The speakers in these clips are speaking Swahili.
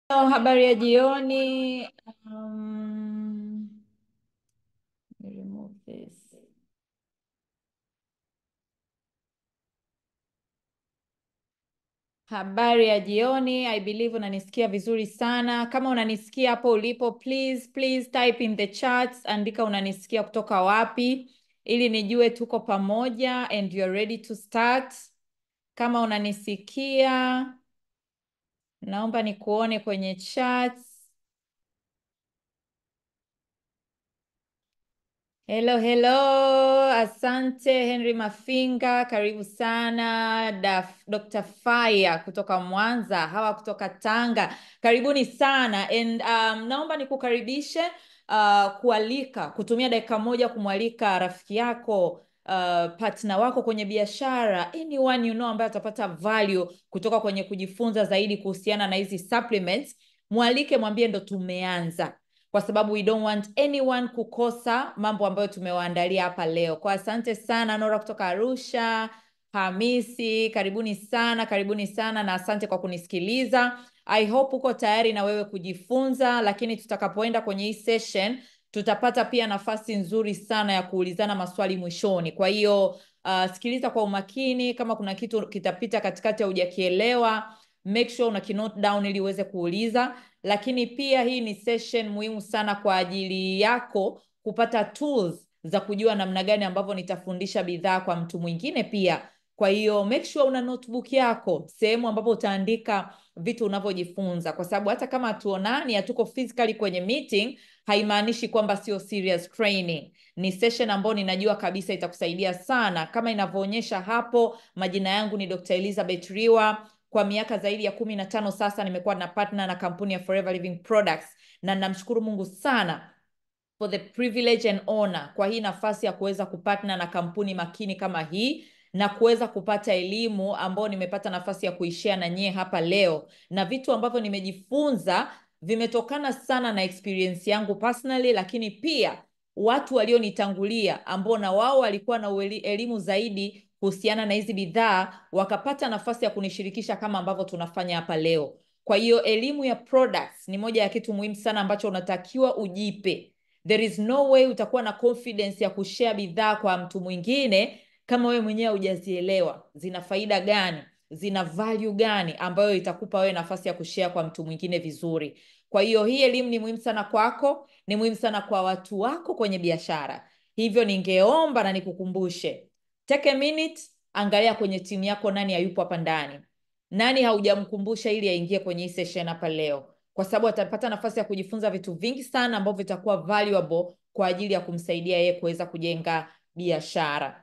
Hello, habari ya jioni. Um, let me remove this. Habari ya jioni. I believe unanisikia vizuri sana. Kama unanisikia hapo ulipo, please please type in the chats, andika unanisikia kutoka wapi ili nijue tuko pamoja and you're ready to start. Kama unanisikia, naomba nikuone kwenye chats. Hello, hello. Asante Henry Mafinga, karibu sana. Daf, Dr. Faya kutoka Mwanza, hawa kutoka Tanga, karibuni sana. And um, naomba nikukaribishe uh, kualika kutumia dakika moja kumwalika rafiki yako uh, partner wako kwenye biashara, anyone you know ambaye atapata value kutoka kwenye kujifunza zaidi kuhusiana na hizi supplements. Mwalike, mwambie ndo tumeanza kwa sababu we don't want anyone kukosa mambo ambayo tumewaandalia hapa leo. Kwa asante sana Nora kutoka Arusha, Hamisi, karibuni sana, karibuni sana na asante kwa kunisikiliza. I hope uko tayari na wewe kujifunza, lakini tutakapoenda kwenye hii session tutapata pia nafasi nzuri sana ya kuulizana maswali mwishoni. Kwa hiyo uh, sikiliza kwa umakini, kama kuna kitu kitapita katikati ya hujakielewa make sure una kinote down ili uweze kuuliza lakini pia hii ni session muhimu sana kwa ajili yako kupata tools za kujua namna gani ambavyo nitafundisha bidhaa kwa mtu mwingine pia kwa hiyo make sure una notebook yako sehemu ambapo utaandika vitu unavyojifunza kwa sababu hata kama hatuonani hatuko physically kwenye meeting haimaanishi kwamba sio serious training ni session ambayo ninajua kabisa itakusaidia sana kama inavyoonyesha hapo majina yangu ni Dr. Elizabeth Riwa kwa miaka zaidi ya kumi na tano sasa nimekuwa na partner na kampuni ya Forever Living Products na namshukuru Mungu sana for the privilege and honor kwa hii nafasi ya kuweza kupatna na kampuni makini kama hii na kuweza kupata elimu ambayo nimepata nafasi ya kuishia na nyie hapa leo na vitu ambavyo nimejifunza vimetokana sana na experience yangu personally lakini pia watu walionitangulia ambao na wao walikuwa na ueli- elimu zaidi kuhusiana na hizi bidhaa wakapata nafasi ya kunishirikisha kama ambavyo tunafanya hapa leo kwa hiyo elimu ya products ni moja ya kitu muhimu sana ambacho unatakiwa ujipe there is no way utakuwa na confidence ya kushare bidhaa kwa mtu mwingine kama wewe mwenyewe hujazielewa zina faida gani zina value gani ambayo itakupa wewe nafasi ya kushare kwa mtu mwingine vizuri kwa hiyo hii elimu ni muhimu sana kwako ni muhimu sana kwa watu wako kwenye biashara hivyo ningeomba na nikukumbushe take a minute angalia kwenye timu yako nani hayupo hapa ndani nani haujamkumbusha ili aingie kwenye hii session hapa leo kwa sababu atapata nafasi ya kujifunza vitu vingi sana ambavyo vitakuwa valuable kwa ajili ya kumsaidia yeye kuweza kujenga biashara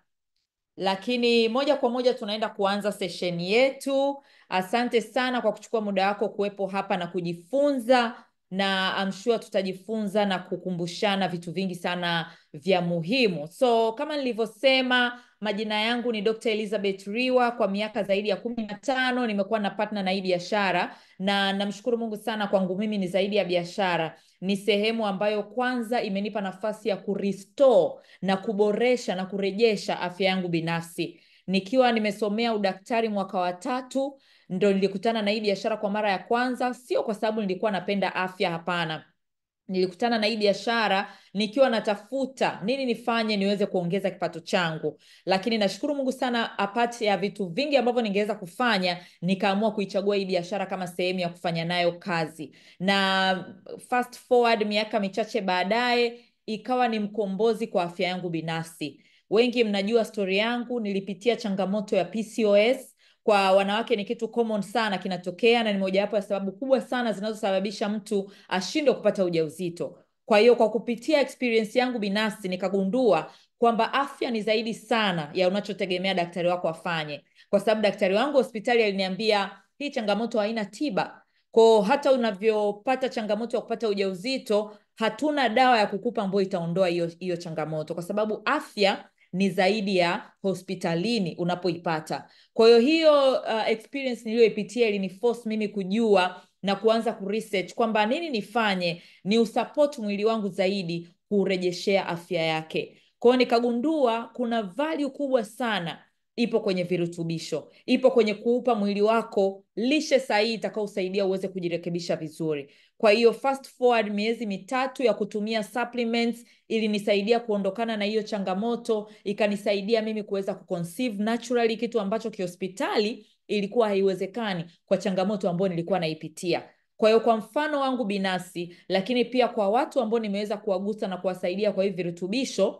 lakini moja kwa moja tunaenda kuanza session yetu asante sana kwa kuchukua muda wako kuwepo hapa na kujifunza na I'm sure tutajifunza na kukumbushana vitu vingi sana vya muhimu so kama nilivyosema majina yangu ni Dr. Elizabeth Riwa kwa miaka zaidi ya kumi na tano nimekuwa na partner na hii biashara na namshukuru Mungu sana kwangu mimi ni zaidi ya biashara ni sehemu ambayo kwanza imenipa nafasi ya kurestore na kuboresha na kurejesha afya yangu binafsi nikiwa nimesomea udaktari mwaka wa tatu ndo nilikutana na hii biashara kwa mara ya kwanza sio kwa sababu nilikuwa napenda afya hapana nilikutana na hii biashara nikiwa natafuta nini nifanye niweze kuongeza kipato changu lakini nashukuru mungu sana apart ya vitu vingi ambavyo ningeweza kufanya nikaamua kuichagua hii biashara kama sehemu ya kufanya nayo kazi na fast forward miaka michache baadaye ikawa ni mkombozi kwa afya yangu binafsi wengi mnajua stori yangu nilipitia changamoto ya pcos kwa wanawake ni kitu common sana kinatokea na ni mojawapo ya sababu kubwa sana zinazosababisha mtu ashindwe kupata ujauzito kwa hiyo kwa kupitia experience yangu binafsi nikagundua kwamba afya ni zaidi sana ya unachotegemea daktari wako afanye kwa sababu daktari wangu hospitali aliniambia hii changamoto haina tiba kwao hata unavyopata changamoto ya kupata ujauzito hatuna dawa ya kukupa ambayo itaondoa hiyo hiyo changamoto kwa sababu afya ni zaidi ya hospitalini unapoipata kwa hiyo hiyo uh, experience niliyoipitia iliniforce mimi kujua na kuanza kuresearch kwamba nini nifanye ni usupport mwili wangu zaidi kurejeshea afya yake kwa hiyo nikagundua kuna value kubwa sana ipo kwenye virutubisho, ipo kwenye kuupa mwili wako lishe sahihi itakaosaidia uweze kujirekebisha vizuri. Kwa hiyo fast forward miezi mitatu ya kutumia supplements ilinisaidia kuondokana na hiyo changamoto, ikanisaidia mimi kuweza kuconceive naturally, kitu ambacho kihospitali ilikuwa haiwezekani kwa changamoto ambayo nilikuwa naipitia. Kwa hiyo kwa mfano wangu binafsi, lakini pia kwa watu ambao nimeweza kuwagusa na kuwasaidia kwa hivi virutubisho,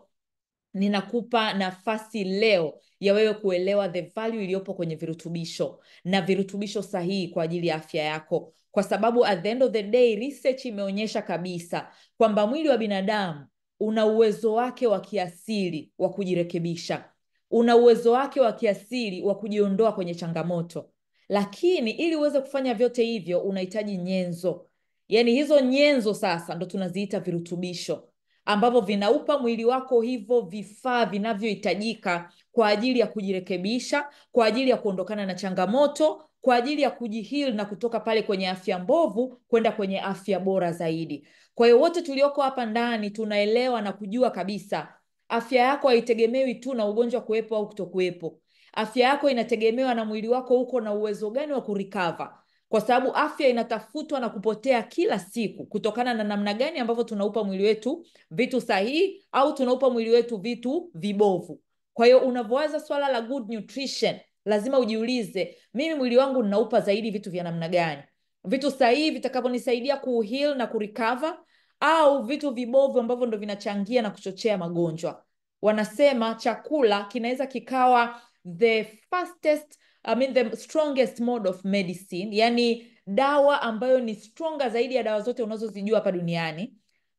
ninakupa nafasi leo ya wewe kuelewa the value iliyopo kwenye virutubisho na virutubisho sahihi kwa ajili ya afya yako, kwa sababu at the end of the day research imeonyesha kabisa kwamba mwili wa binadamu una uwezo wake wa kiasili wa kujirekebisha, una uwezo wake wa kiasili wa kujiondoa kwenye changamoto, lakini ili uweze kufanya vyote hivyo unahitaji nyenzo. Yaani hizo nyenzo sasa ndo tunaziita virutubisho ambavyo vinaupa mwili wako hivyo vifaa vinavyohitajika kwa ajili ya kujirekebisha, kwa ajili ya kuondokana na changamoto, kwa ajili ya kujihil na kutoka pale kwenye afya mbovu kwenda kwenye afya bora zaidi. Kwa hiyo wote tulioko hapa ndani tunaelewa na kujua kabisa afya yako haitegemewi tu na ugonjwa kuwepo au kutokuwepo. Afya yako inategemewa na mwili wako uko na uwezo gani wa kurikava kwa sababu afya inatafutwa na kupotea kila siku kutokana na namna gani ambavyo tunaupa mwili wetu vitu sahihi au tunaupa mwili wetu vitu vibovu. Kwa hiyo unavyowaza swala la good nutrition, lazima ujiulize, mimi mwili wangu ninaupa zaidi vitu vya namna gani? Vitu sahihi vitakavyonisaidia kuheal na kurecover au vitu vibovu ambavyo ndo vinachangia na kuchochea magonjwa. Wanasema chakula kinaweza kikawa the fastest I mean the strongest mode of medicine, yani dawa ambayo ni stronger zaidi ya dawa zote unazozijua hapa duniani,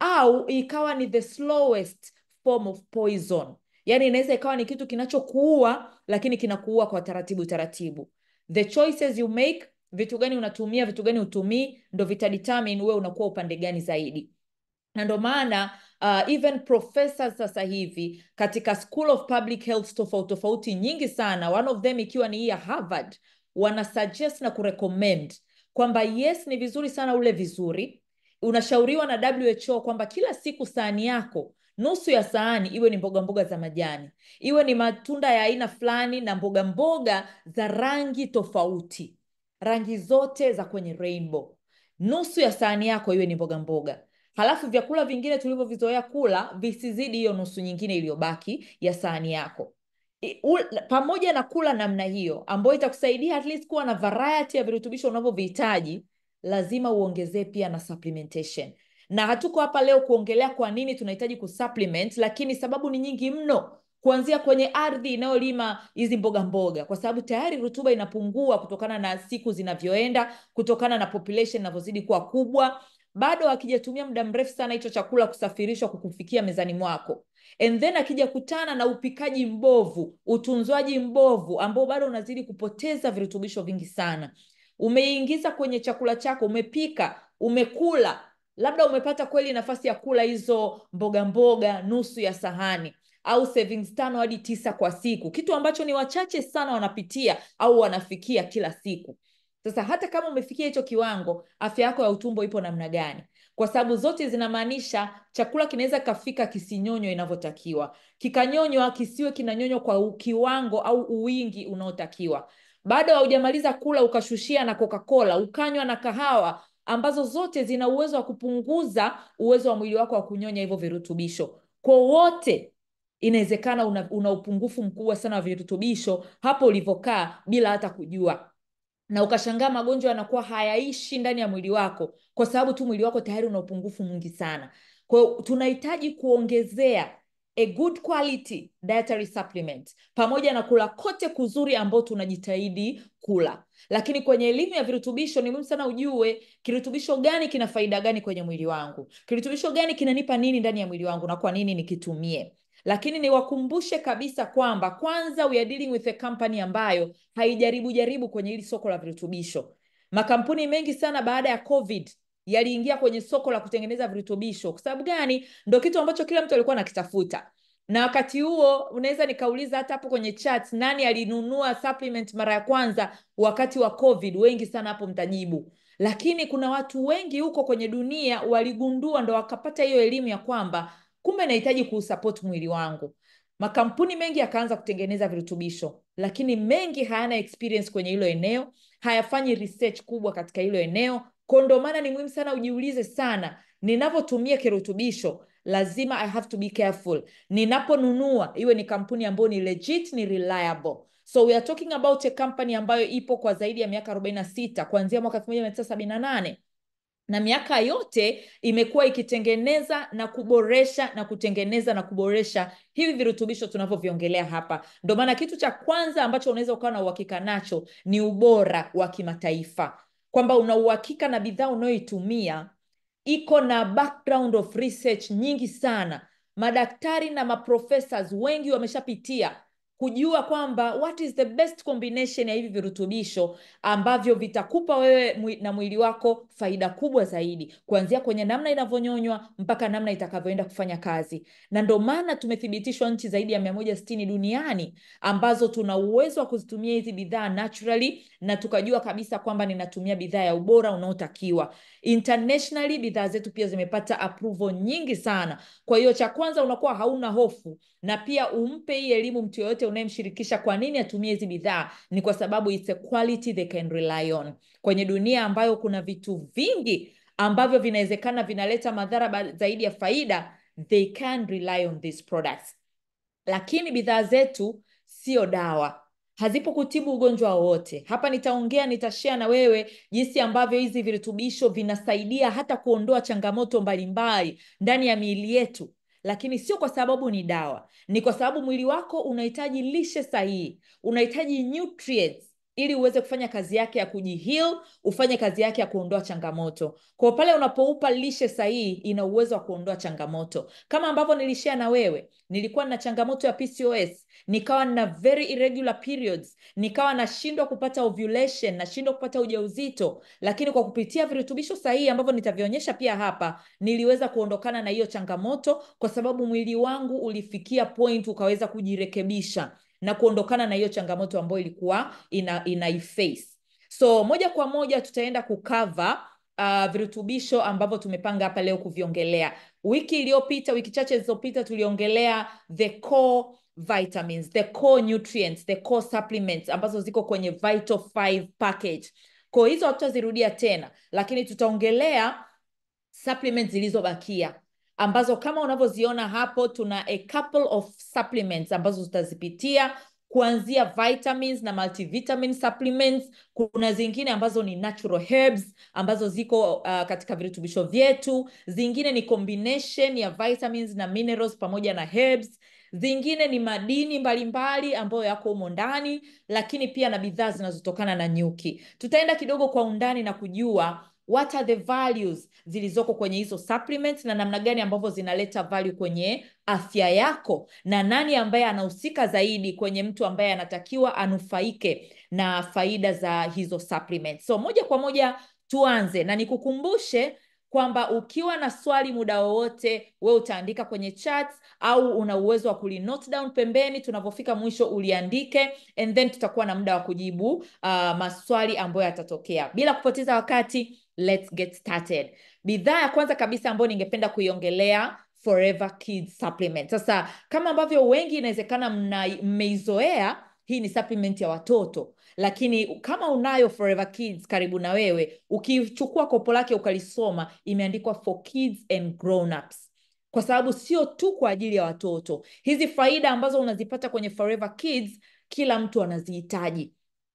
au ikawa ni the slowest form of poison, yani inaweza ikawa ni kitu kinachokuua lakini kinakuua kwa taratibu taratibu. The choices you make, vitu gani unatumia, vitu gani hutumii, ndo vitadetermine wewe unakuwa upande gani zaidi na ndo maana uh, even professors sasa hivi katika School of Public Health tofauti tofauti nyingi sana, one of them ikiwa ni hii ya Harvard, wana suggest na kurecommend kwamba yes, ni vizuri sana ule vizuri. Unashauriwa na WHO kwamba kila siku sahani yako nusu ya sahani iwe ni mboga mboga za majani, iwe ni matunda ya aina fulani na mboga mboga za rangi tofauti, rangi zote za kwenye rainbow. Nusu ya sahani yako iwe ni mboga mboga halafu vyakula vingine tulivyovizoea kula visizidi hiyo nusu nyingine iliyobaki ya sahani yako. I, u, pamoja na kula namna hiyo ambayo itakusaidia at least kuwa na variety ya virutubisho unavyovihitaji, lazima uongezee pia na supplementation. Na hatuko hapa leo kuongelea kwa nini tunahitaji kusupplement, lakini sababu ni nyingi mno, kuanzia kwenye ardhi inayolima hizi mboga mboga, kwa sababu tayari rutuba inapungua kutokana na siku zinavyoenda, kutokana na population inavyozidi kuwa kubwa bado akijatumia muda mrefu sana hicho chakula kusafirishwa kukufikia mezani mwako, and then akija kutana na upikaji mbovu, utunzwaji mbovu ambao bado unazidi kupoteza virutubisho vingi sana. Umeingiza kwenye chakula chako, umepika, umekula, labda umepata kweli nafasi ya kula hizo mboga mboga nusu ya sahani au savings tano hadi tisa kwa siku, kitu ambacho ni wachache sana wanapitia au wanafikia kila siku. Sasa hata kama umefikia hicho kiwango, afya yako ya utumbo ipo namna gani? Kwa sababu zote zinamaanisha chakula kinaweza kafika kisinyonywa inavyotakiwa, kikanyonywa kisiwe kinanyonywa kwa kiwango au uwingi unaotakiwa. Bado haujamaliza kula ukashushia na Coca-Cola, ukanywa na kahawa, ambazo zote zina uwezo wa kupunguza uwezo wa mwili wako wa kunyonya hivyo virutubisho. Kwa wote inawezekana una, una upungufu mkubwa sana wa virutubisho hapo ulivyokaa bila hata kujua na ukashangaa magonjwa yanakuwa hayaishi ndani ya mwili wako kwa sababu tu mwili wako tayari una upungufu mwingi sana. Kwa hiyo tunahitaji kuongezea a good quality dietary supplement pamoja na kula kote kuzuri ambao tunajitahidi kula. Lakini kwenye elimu ya virutubisho ni muhimu sana ujue kirutubisho gani kina faida gani kwenye mwili wangu, kirutubisho gani kinanipa nini ndani ya mwili wangu na kwa nini nikitumie lakini niwakumbushe kabisa kwamba kwanza, we are dealing with a company ambayo haijaribu jaribu kwenye hili soko la virutubisho. Makampuni mengi sana baada ya COVID yaliingia kwenye soko la kutengeneza virutubisho. Kwa sababu gani? Ndo kitu ambacho kila mtu alikuwa anakitafuta, na wakati huo unaweza nikauliza hata hapo kwenye chat, nani alinunua supplement mara ya kwanza wakati wa COVID? Wengi sana hapo mtajibu lakini kuna watu wengi huko kwenye dunia waligundua, ndo wakapata hiyo elimu ya kwamba kumbe nahitaji kuusupport mwili wangu. makampuni mengi yakaanza kutengeneza virutubisho lakini mengi hayana experience kwenye hilo eneo hayafanyi research kubwa katika hilo eneo ko ndo maana ni muhimu sana ujiulize sana ninavyotumia kirutubisho lazima i have to be careful ninaponunua iwe ni kampuni ambayo ni legit ni reliable so we are talking about a company ambayo ipo kwa zaidi ya miaka 46 kuanzia mwaka 1978 na miaka yote imekuwa ikitengeneza na kuboresha na kutengeneza na kuboresha hivi virutubisho tunavyoviongelea hapa ndo maana kitu cha kwanza ambacho unaweza ukawa na uhakika nacho ni ubora wa kimataifa kwamba una uhakika na bidhaa unayoitumia iko na background of research nyingi sana madaktari na maprofessors wengi wameshapitia kujua kwamba what is the best combination ya hivi virutubisho ambavyo vitakupa wewe mwi- na mwili wako faida kubwa zaidi kuanzia kwenye namna inavyonyonywa mpaka namna itakavyoenda kufanya kazi na ndo maana tumethibitishwa nchi zaidi ya 160 duniani ambazo tuna uwezo wa kuzitumia hizi bidhaa naturally na tukajua kabisa kwamba ninatumia bidhaa ya ubora unaotakiwa internationally bidhaa zetu pia zimepata approval nyingi sana kwa hiyo cha kwanza unakuwa hauna hofu na pia umpe hii elimu mtu yoyote unayemshirikisha kwa nini atumie hizi bidhaa ni kwa sababu it's a quality they can rely on kwenye dunia ambayo kuna vitu vingi ambavyo vinawezekana vinaleta madhara ba- zaidi ya faida they can rely on these products lakini bidhaa zetu sio dawa hazipo kutibu ugonjwa wowote hapa nitaongea nitashea na wewe jinsi ambavyo hizi virutubisho vinasaidia hata kuondoa changamoto mbalimbali ndani ya miili yetu lakini sio kwa sababu ni dawa ni kwa sababu mwili wako unahitaji lishe sahihi unahitaji nutrients ili uweze kufanya kazi yake ya kujihil ufanye kazi yake ya kuondoa changamoto kwa pale unapoupa lishe sahihi ina uwezo wa kuondoa changamoto kama ambavyo nilishia na wewe nilikuwa na changamoto ya pcos nikawa na very irregular periods nikawa nashindwa kupata ovulation nashindwa kupata ujauzito lakini kwa kupitia virutubisho sahihi ambavyo nitavionyesha pia hapa niliweza kuondokana na hiyo changamoto kwa sababu mwili wangu ulifikia point ukaweza kujirekebisha na kuondokana na hiyo changamoto ambayo ilikuwa ina, inaiface so moja kwa moja tutaenda kukava uh, virutubisho ambavyo tumepanga hapa leo kuviongelea wiki iliyopita wiki chache zilizopita tuliongelea the core vitamins the core nutrients the core supplements ambazo ziko kwenye vital 5 package kwa hizo hatutazirudia tena lakini tutaongelea supplements zilizobakia ambazo kama unavyoziona hapo tuna a couple of supplements ambazo tutazipitia kuanzia vitamins na multivitamin supplements kuna zingine ambazo ni natural herbs ambazo ziko uh, katika virutubisho vyetu zingine ni combination ya vitamins na minerals pamoja na herbs zingine ni madini mbalimbali ambayo yako humo ndani lakini pia na bidhaa zinazotokana na nyuki tutaenda kidogo kwa undani na kujua what are the values zilizoko kwenye hizo supplements na namna gani ambavyo zinaleta value kwenye afya yako na nani ambaye anahusika zaidi kwenye mtu ambaye anatakiwa anufaike na faida za hizo supplements so moja kwa moja tuanze na nikukumbushe kwamba ukiwa na swali muda wowote we utaandika kwenye chat au una uwezo wa kulinote down pembeni tunavyofika mwisho uliandike and then tutakuwa na muda wa kujibu uh, maswali ambayo yatatokea bila kupoteza wakati let's get started bidhaa ya kwanza kabisa ambayo ningependa kuiongelea forever kids supplement sasa kama ambavyo wengi inawezekana mmeizoea hii ni supplement ya watoto lakini kama unayo forever kids karibu na wewe ukichukua kopo lake ukalisoma imeandikwa for kids and grown-ups kwa sababu sio tu kwa ajili ya watoto hizi faida ambazo unazipata kwenye forever kids kila mtu anazihitaji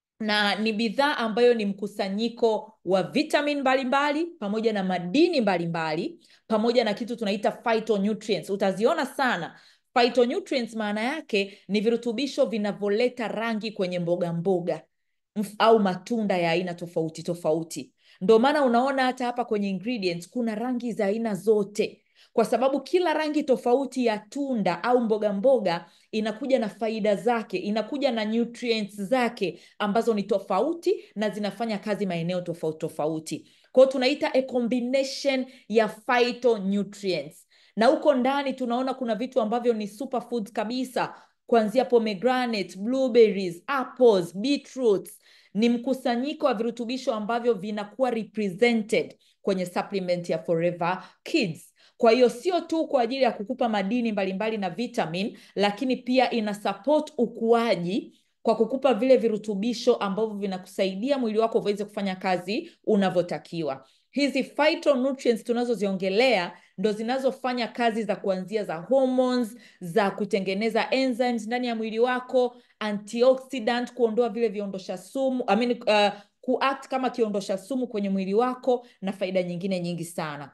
na ni bidhaa ambayo ni mkusanyiko wa vitamin mbalimbali pamoja na madini mbalimbali mbali, pamoja na kitu tunaita phytonutrients utaziona sana phytonutrients maana yake ni virutubisho vinavyoleta rangi kwenye mboga mboga au matunda ya aina tofauti tofauti ndo maana unaona hata hapa kwenye ingredients kuna rangi za aina zote kwa sababu kila rangi tofauti ya tunda au mboga mboga inakuja na faida zake inakuja na nutrients zake ambazo ni tofauti na zinafanya kazi maeneo tofauti tofauti kwao tunaita a combination ya phytonutrients na huko ndani tunaona kuna vitu ambavyo ni superfoods kabisa kuanzia pomegranate blueberries apples beetroots ni mkusanyiko wa virutubisho ambavyo vinakuwa represented kwenye supplement ya forever kids Kwa hiyo sio tu kwa ajili ya kukupa madini mbalimbali na vitamin, lakini pia ina support ukuaji kwa kukupa vile virutubisho ambavyo vinakusaidia mwili wako uweze kufanya kazi unavyotakiwa. Hizi phytonutrients tunazoziongelea ndo zinazofanya kazi za kuanzia za hormones, za kutengeneza enzymes ndani ya mwili wako, antioxidant, kuondoa vile viondosha sumu, I mean, uh, kuact kama kiondosha sumu kwenye mwili wako na faida nyingine nyingi sana.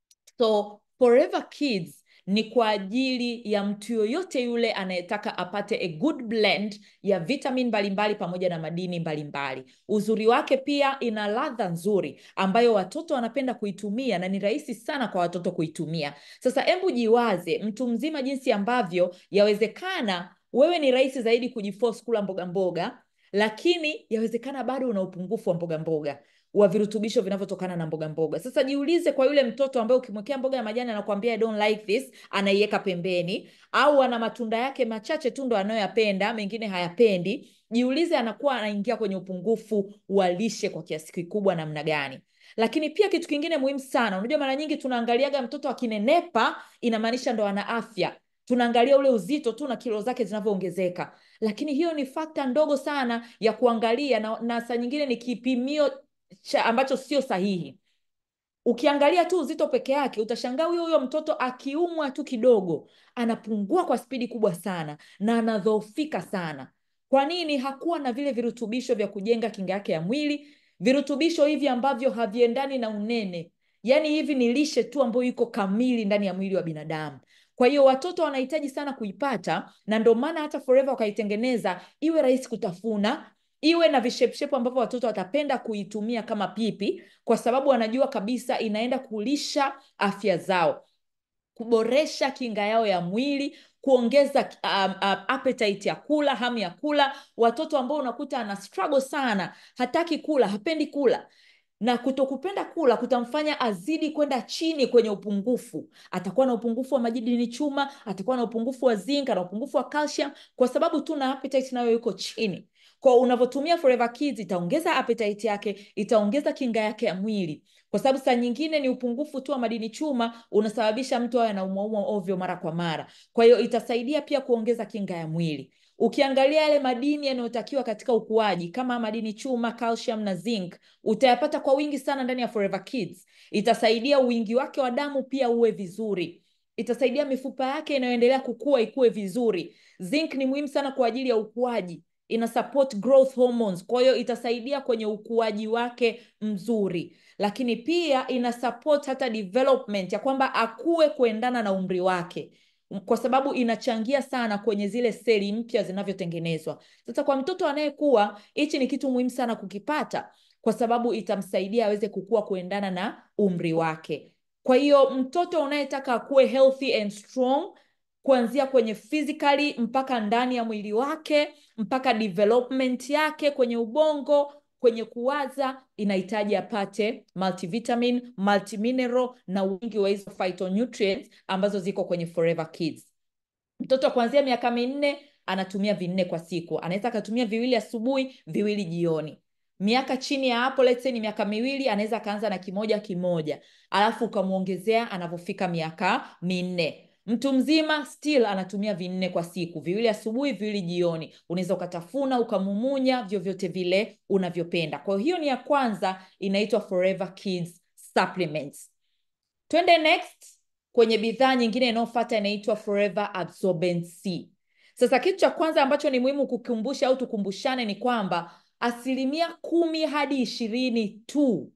So Forever Kids ni kwa ajili ya mtu yoyote yule anayetaka apate a good blend ya vitamin mbalimbali pamoja na madini mbalimbali. Uzuri wake pia ina ladha nzuri ambayo watoto wanapenda kuitumia na ni rahisi sana kwa watoto kuitumia. Sasa hebu jiwaze mtu mzima jinsi ambavyo yawezekana wewe ni rahisi zaidi kujiforce kula mboga mboga, lakini yawezekana bado una upungufu wa mboga mboga wa virutubisho vinavyotokana na mboga mboga. Sasa jiulize kwa yule mtoto ambaye ukimwekea mboga ya majani anakuambia I don't like this, anaiweka pembeni, au ana matunda yake machache tu ndo anayoyapenda, mengine hayapendi. Jiulize anakuwa anaingia kwenye upungufu wa lishe kwa kiasi kikubwa namna gani? Lakini pia kitu kingine muhimu sana, unajua mara nyingi tunaangaliaga mtoto akinenepa inamaanisha ndo ana afya tunaangalia ule uzito tu na kilo zake zinavyoongezeka, lakini hiyo ni fakta ndogo sana ya kuangalia na, na saa nyingine ni kipimio cha ambacho sio sahihi. Ukiangalia tu uzito peke yake utashangaa huyo huyo mtoto akiumwa tu kidogo anapungua kwa spidi kubwa sana na anadhoofika sana. Kwa nini? Hakuwa na vile virutubisho vya kujenga kinga yake ya mwili, virutubisho hivi ambavyo haviendani na unene. Yaani hivi ni lishe tu ambayo iko kamili ndani ya mwili wa binadamu. Kwa hiyo watoto wanahitaji sana kuipata, na ndio maana hata Forever wakaitengeneza iwe rahisi kutafuna, iwe na vishepshepu ambavyo watoto watapenda kuitumia kama pipi, kwa sababu wanajua kabisa inaenda kulisha afya zao, kuboresha kinga yao ya mwili, kuongeza um, um, appetite ya kula, hamu ya kula. Watoto ambao unakuta ana struggle sana, hataki kula, hapendi kula na kutokupenda kula kutamfanya azidi kwenda chini kwenye upungufu. Atakuwa na upungufu wa madini chuma, atakuwa na upungufu wa zinc, na upungufu wa calcium, kwa sababu tu na appetite nayo yuko chini. Kwa unavyotumia Forever Kids itaongeza appetite yake, itaongeza kinga yake ya mwili, kwa sababu saa nyingine ni upungufu tu wa madini chuma unasababisha mtu awe anaumwaumwa ovyo mara kwa mara. Kwa hiyo itasaidia pia kuongeza kinga ya mwili. Ukiangalia yale madini yanayotakiwa katika ukuaji kama madini chuma, calcium na zinc utayapata kwa wingi sana ndani ya Forever Kids. Itasaidia wingi wake wa damu pia uwe vizuri, itasaidia mifupa yake inayoendelea kukua ikuwe vizuri. Zinc ni muhimu sana kwa ajili ya ukuaji, ina support growth hormones, kwa hiyo itasaidia kwenye ukuaji wake mzuri, lakini pia ina support hata development ya kwamba akue kuendana na umri wake kwa sababu inachangia sana kwenye zile seli mpya zinavyotengenezwa. Sasa kwa mtoto anayekuwa, hichi ni kitu muhimu sana kukipata, kwa sababu itamsaidia aweze kukua kuendana na umri wake. Kwa hiyo mtoto unayetaka akuwe healthy and strong kuanzia kwenye physically mpaka ndani ya mwili wake mpaka development yake kwenye ubongo kwenye kuwaza inahitaji apate multivitamin, multimineral na wingi wa hizo phytonutrients ambazo ziko kwenye Forever Kids. Mtoto kuanzia miaka minne anatumia vinne kwa siku, anaweza akatumia viwili asubuhi, viwili jioni. Miaka chini ya hapo, let's say ni miaka miwili, anaweza akaanza na kimoja kimoja, alafu ukamwongezea anavyofika miaka minne. Mtu mzima still anatumia vinne kwa siku, viwili asubuhi, viwili jioni. Unaweza ukatafuna ukamumunya, vyovyote vile unavyopenda. Kwa hiyo ni ya kwanza, inaitwa Forever Kids Supplements. Twende next kwenye bidhaa nyingine inayofuata, inaitwa Forever Absorbent C. Sasa kitu cha kwanza ambacho ni muhimu kukumbusha au tukumbushane ni kwamba asilimia kumi hadi ishirini tu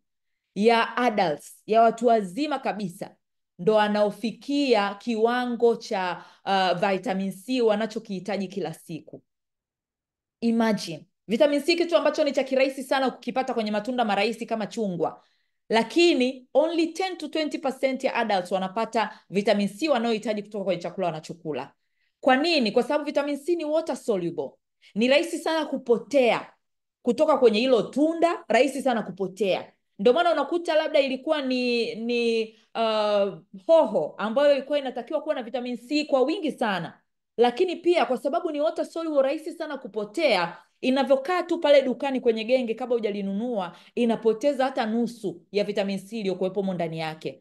ya adults, ya watu wazima kabisa ndo wanaofikia kiwango cha uh, vitamin C wanachokihitaji kila siku. Imagine vitamin C, kitu ambacho ni cha kirahisi sana kukipata kwenye matunda marahisi kama chungwa, lakini only 10 to 20% ya adults wanapata vitamin C wanaohitaji kutoka kwenye chakula wanachokula. Kwa nini? Kwa sababu vitamin C ni water soluble, ni rahisi sana kupotea kutoka kwenye hilo tunda, rahisi sana kupotea ndio maana unakuta labda ilikuwa ni ni uh, hoho ambayo ilikuwa inatakiwa kuwa na vitamin C kwa wingi sana, lakini pia kwa sababu ni water soluble, rahisi sana kupotea. Inavyokaa tu pale dukani kwenye genge, kabla hujalinunua inapoteza hata nusu ya vitamin C iliyokuwepo ndani yake.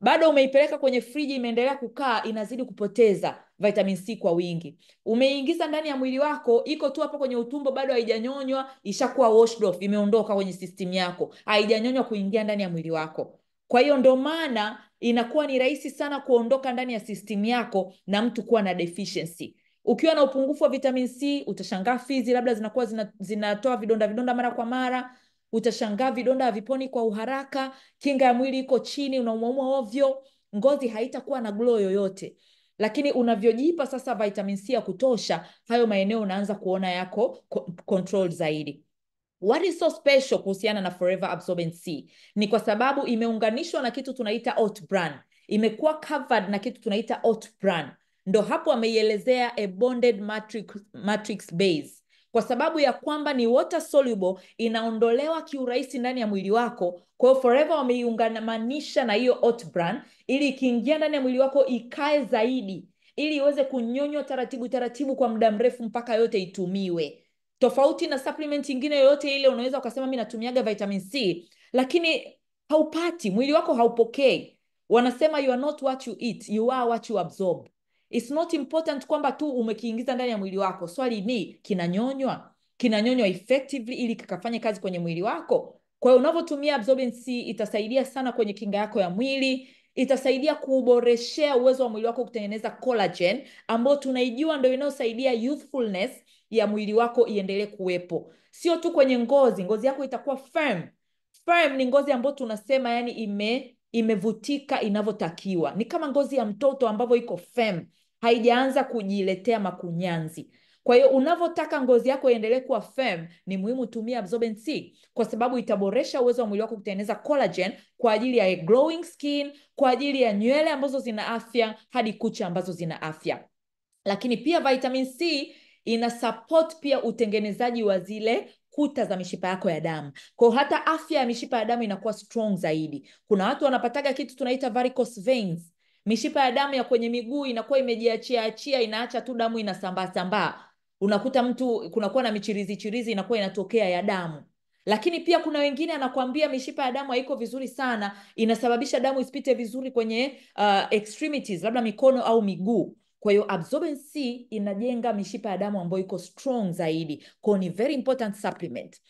bado umeipeleka kwenye friji imeendelea kukaa inazidi kupoteza vitamin c kwa wingi umeingiza ndani ya mwili wako iko tu hapo kwenye utumbo bado haijanyonywa ishakuwa washed off imeondoka kwenye system yako haijanyonywa kuingia ndani ya mwili wako kwa hiyo ndo maana inakuwa ni rahisi sana kuondoka ndani ya system yako na mtu kuwa na deficiency ukiwa na upungufu wa vitamin c utashangaa fizi labda zinakuwa zina, zinatoa vidonda vidonda mara kwa mara utashangaa vidonda haviponi kwa uharaka kinga ya mwili iko chini unaumwaumwa ovyo ngozi haitakuwa na glow yoyote lakini unavyojipa sasa vitamin c ya kutosha hayo maeneo unaanza kuona yako control zaidi What is so special kuhusiana na Forever Absorbent C? Ni kwa sababu imeunganishwa na kitu tunaita oat bran. Imekuwa covered na kitu tunaita oat bran. Ndo hapo ameielezea a bonded matrix, matrix base. Kwa sababu ya kwamba ni water soluble, inaondolewa kiurahisi ndani ya mwili wako. Kwa hiyo Forever wameiungamanisha na hiyo oat bran ili ikiingia ndani ya mwili wako ikae zaidi, ili iweze kunyonywa taratibu taratibu kwa muda mrefu mpaka yote itumiwe tofauti na supplement ingine yoyote ile unaweza ukasema mi natumiaga vitamin c lakini haupati mwili wako haupokei wanasema you are not what you eat you are what you absorb It's not important kwamba tu umekiingiza ndani ya mwili wako swali ni kinanyonywa kinanyonywa effectively ili kikafanye kazi kwenye mwili wako kwa hiyo unavyotumia absorbent c itasaidia sana kwenye kinga yako ya mwili itasaidia kuboreshea uwezo wa mwili wako kutengeneza collagen ambayo tunaijua ndo inayosaidia youthfulness ya mwili wako iendelee kuwepo sio tu kwenye ngozi ngozi yako itakuwa firm firm ni ngozi ambayo tunasema yani ime imevutika inavyotakiwa ni kama ngozi ya mtoto ambavyo iko firm haijaanza kujiletea makunyanzi kwa hiyo unavyotaka ngozi yako iendelee kuwa firm ni muhimu tumia absorbent C kwa sababu itaboresha uwezo wa mwili wako kutengeneza collagen kwa ajili ya glowing skin kwa ajili ya nywele ambazo zina afya hadi kucha ambazo zina afya lakini pia vitamin C ina support pia utengenezaji wa zile kuta za mishipa yako ya damu kwao hata afya ya mishipa ya damu inakuwa strong zaidi kuna watu wanapataga kitu tunaita varicose veins mishipa ya damu ya kwenye miguu inakuwa imejiachia achia inaacha tu damu inasambaa sambaa unakuta mtu kunakuwa na michirizi chirizi inakuwa inatokea ya damu lakini pia kuna wengine anakuambia mishipa ya damu haiko vizuri sana inasababisha damu isipite vizuri kwenye uh, extremities labda mikono au miguu kwa hiyo absorbent C inajenga mishipa ya damu ambayo iko strong zaidi kwao ni very important supplement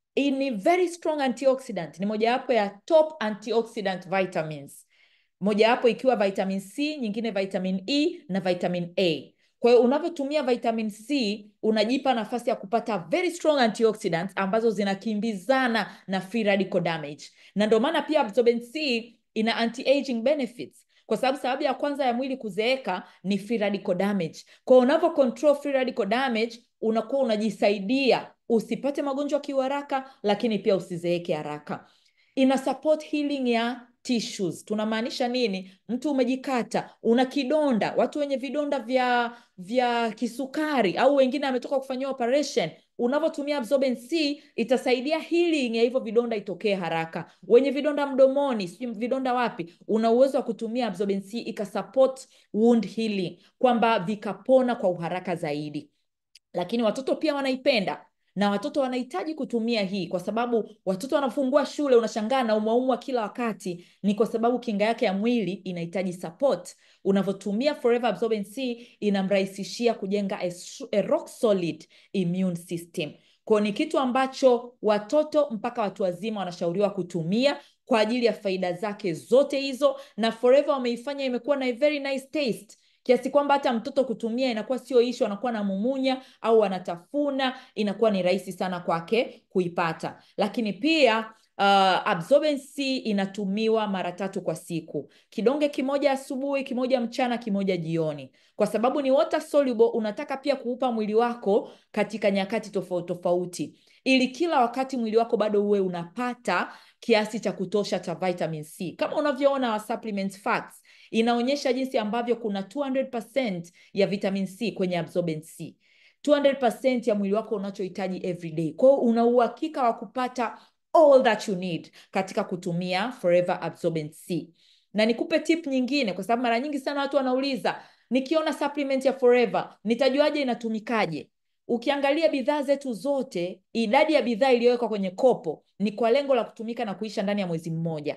ni very strong antioxidant ni mojawapo ya top antioxidant vitamins mojawapo ikiwa vitamin c nyingine vitamin e na vitamin a kwa hiyo unavyotumia vitamin c unajipa nafasi ya kupata very strong antioxidants ambazo zinakimbizana na free radical damage na ndio maana pia absorbent c ina anti-aging benefits kwa sababu sababu ya kwanza ya mwili kuzeeka ni free radical damage kwa hiyo unavyo control free radical damage unakuwa unajisaidia usipate magonjwa kiuharaka lakini pia usizeeke haraka ina support healing ya tissues tunamaanisha nini mtu umejikata una kidonda watu wenye vidonda vya vya kisukari au wengine ametoka kufanyiwa operation unavyotumia absorbent c itasaidia healing ya hivyo vidonda itokee haraka wenye vidonda mdomoni sijui vidonda wapi una uwezo wa kutumia absorbent c ikasupport wound healing kwamba vikapona kwa uharaka zaidi lakini watoto pia wanaipenda na watoto wanahitaji kutumia hii kwa sababu watoto wanafungua shule unashangaa na umwaumwa kila wakati ni kwa sababu kinga yake ya mwili inahitaji support unavyotumia forever absorbent c inamrahisishia kujenga a, a rock solid immune system kwao ni kitu ambacho watoto mpaka watu wazima wanashauriwa kutumia kwa ajili ya faida zake zote hizo na forever wameifanya imekuwa na a very nice taste kiasi kwamba hata mtoto kutumia inakuwa sio ishu anakuwa na mumunya au anatafuna inakuwa ni rahisi sana kwake kuipata lakini pia uh, absorbent C inatumiwa mara tatu kwa siku kidonge kimoja asubuhi kimoja mchana kimoja jioni kwa sababu ni water soluble unataka pia kuupa mwili wako katika nyakati tofauti tofauti ili kila wakati mwili wako bado uwe unapata kiasi cha kutosha cha vitamin c kama unavyoona wa supplement facts inaonyesha jinsi ambavyo kuna 200% ya vitamin c kwenye absorbent c 200% ya mwili wako unachohitaji everyday kwao una uhakika wa kupata all that you need katika kutumia forever absorbent c na nikupe tip nyingine kwa sababu mara nyingi sana watu wanauliza nikiona supplement ya forever nitajuaje inatumikaje ukiangalia bidhaa zetu zote idadi ya bidhaa iliyowekwa kwenye kopo ni kwa lengo la kutumika na kuisha ndani ya mwezi mmoja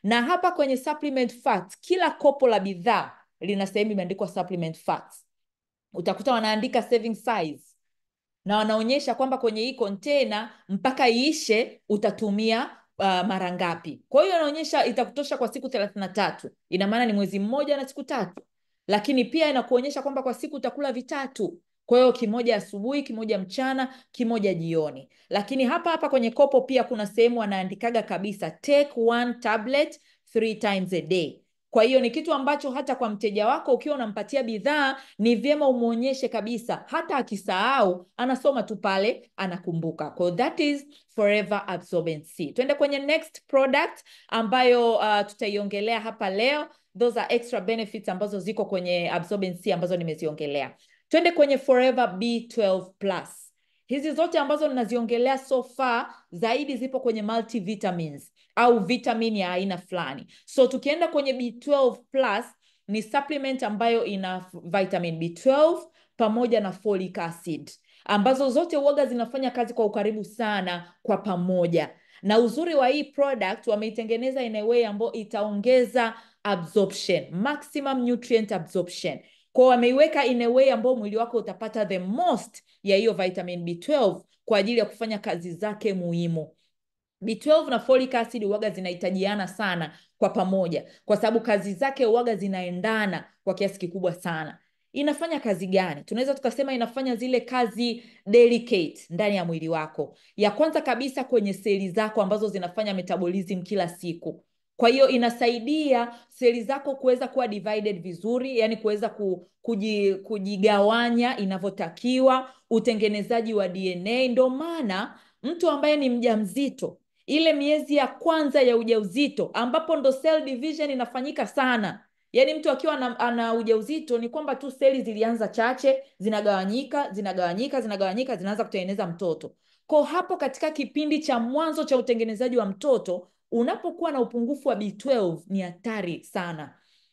na hapa kwenye supplement facts, kila kopo la bidhaa lina sehemu imeandikwa supplement facts. Utakuta wanaandika serving size na wanaonyesha kwamba kwenye hii container mpaka iishe utatumia uh, mara ngapi. Kwa hiyo inaonyesha itakutosha kwa siku thelathini na tatu, ina maana ni mwezi mmoja na siku tatu, lakini pia inakuonyesha kwamba kwa siku utakula vitatu. Kwa hiyo kimoja asubuhi, kimoja mchana, kimoja jioni. Lakini hapa hapa kwenye kopo pia kuna sehemu wanaandikaga kabisa take one tablet three times a day. Kwa hiyo ni kitu ambacho hata kwa mteja wako ukiwa unampatia bidhaa ni vyema umwonyeshe kabisa, hata akisahau anasoma tu pale anakumbuka. Kwa hiyo that is Forever Absorbent C. Tuende kwenye next product ambayo uh, tutaiongelea hapa leo. Those are extra benefits ambazo ziko kwenye Absorbent C ambazo nimeziongelea. Twende kwenye Forever B12 Plus. Hizi zote ambazo ninaziongelea so far zaidi zipo kwenye multivitamins au vitamin ya aina fulani. So tukienda kwenye B12 Plus ni supplement ambayo ina vitamin B12 pamoja na folic acid ambazo zote uoga zinafanya kazi kwa ukaribu sana kwa pamoja. Na uzuri wa hii product wameitengeneza in a way ambayo itaongeza absorption, maximum nutrient absorption. Kwa wameiweka in a way ambayo mwili wako utapata the most ya hiyo vitamin B12 kwa ajili ya kufanya kazi zake muhimu. B12 na folic acid uwaga zinahitajiana sana kwa pamoja, kwa sababu kazi zake uwaga zinaendana kwa kiasi kikubwa sana. Inafanya kazi gani? Tunaweza tukasema inafanya zile kazi delicate ndani ya mwili wako. Ya kwanza kabisa kwenye seli zako ambazo zinafanya metabolism kila siku. Kwa hiyo inasaidia seli zako kuweza kuwa divided vizuri, yani kuweza ku, kuji, kujigawanya inavyotakiwa, utengenezaji wa DNA. Ndio maana mtu ambaye ni mjamzito ile miezi ya kwanza ya ujauzito ambapo ndo cell division inafanyika sana. Yaani mtu akiwa ana, ana ujauzito ni kwamba tu seli zilianza chache, zinagawanyika, zinagawanyika, zinagawanyika, zinaanza kutengeneza mtoto. Kwa hapo katika kipindi cha mwanzo cha utengenezaji wa mtoto, unapokuwa na upungufu wa B12 ni hatari sana.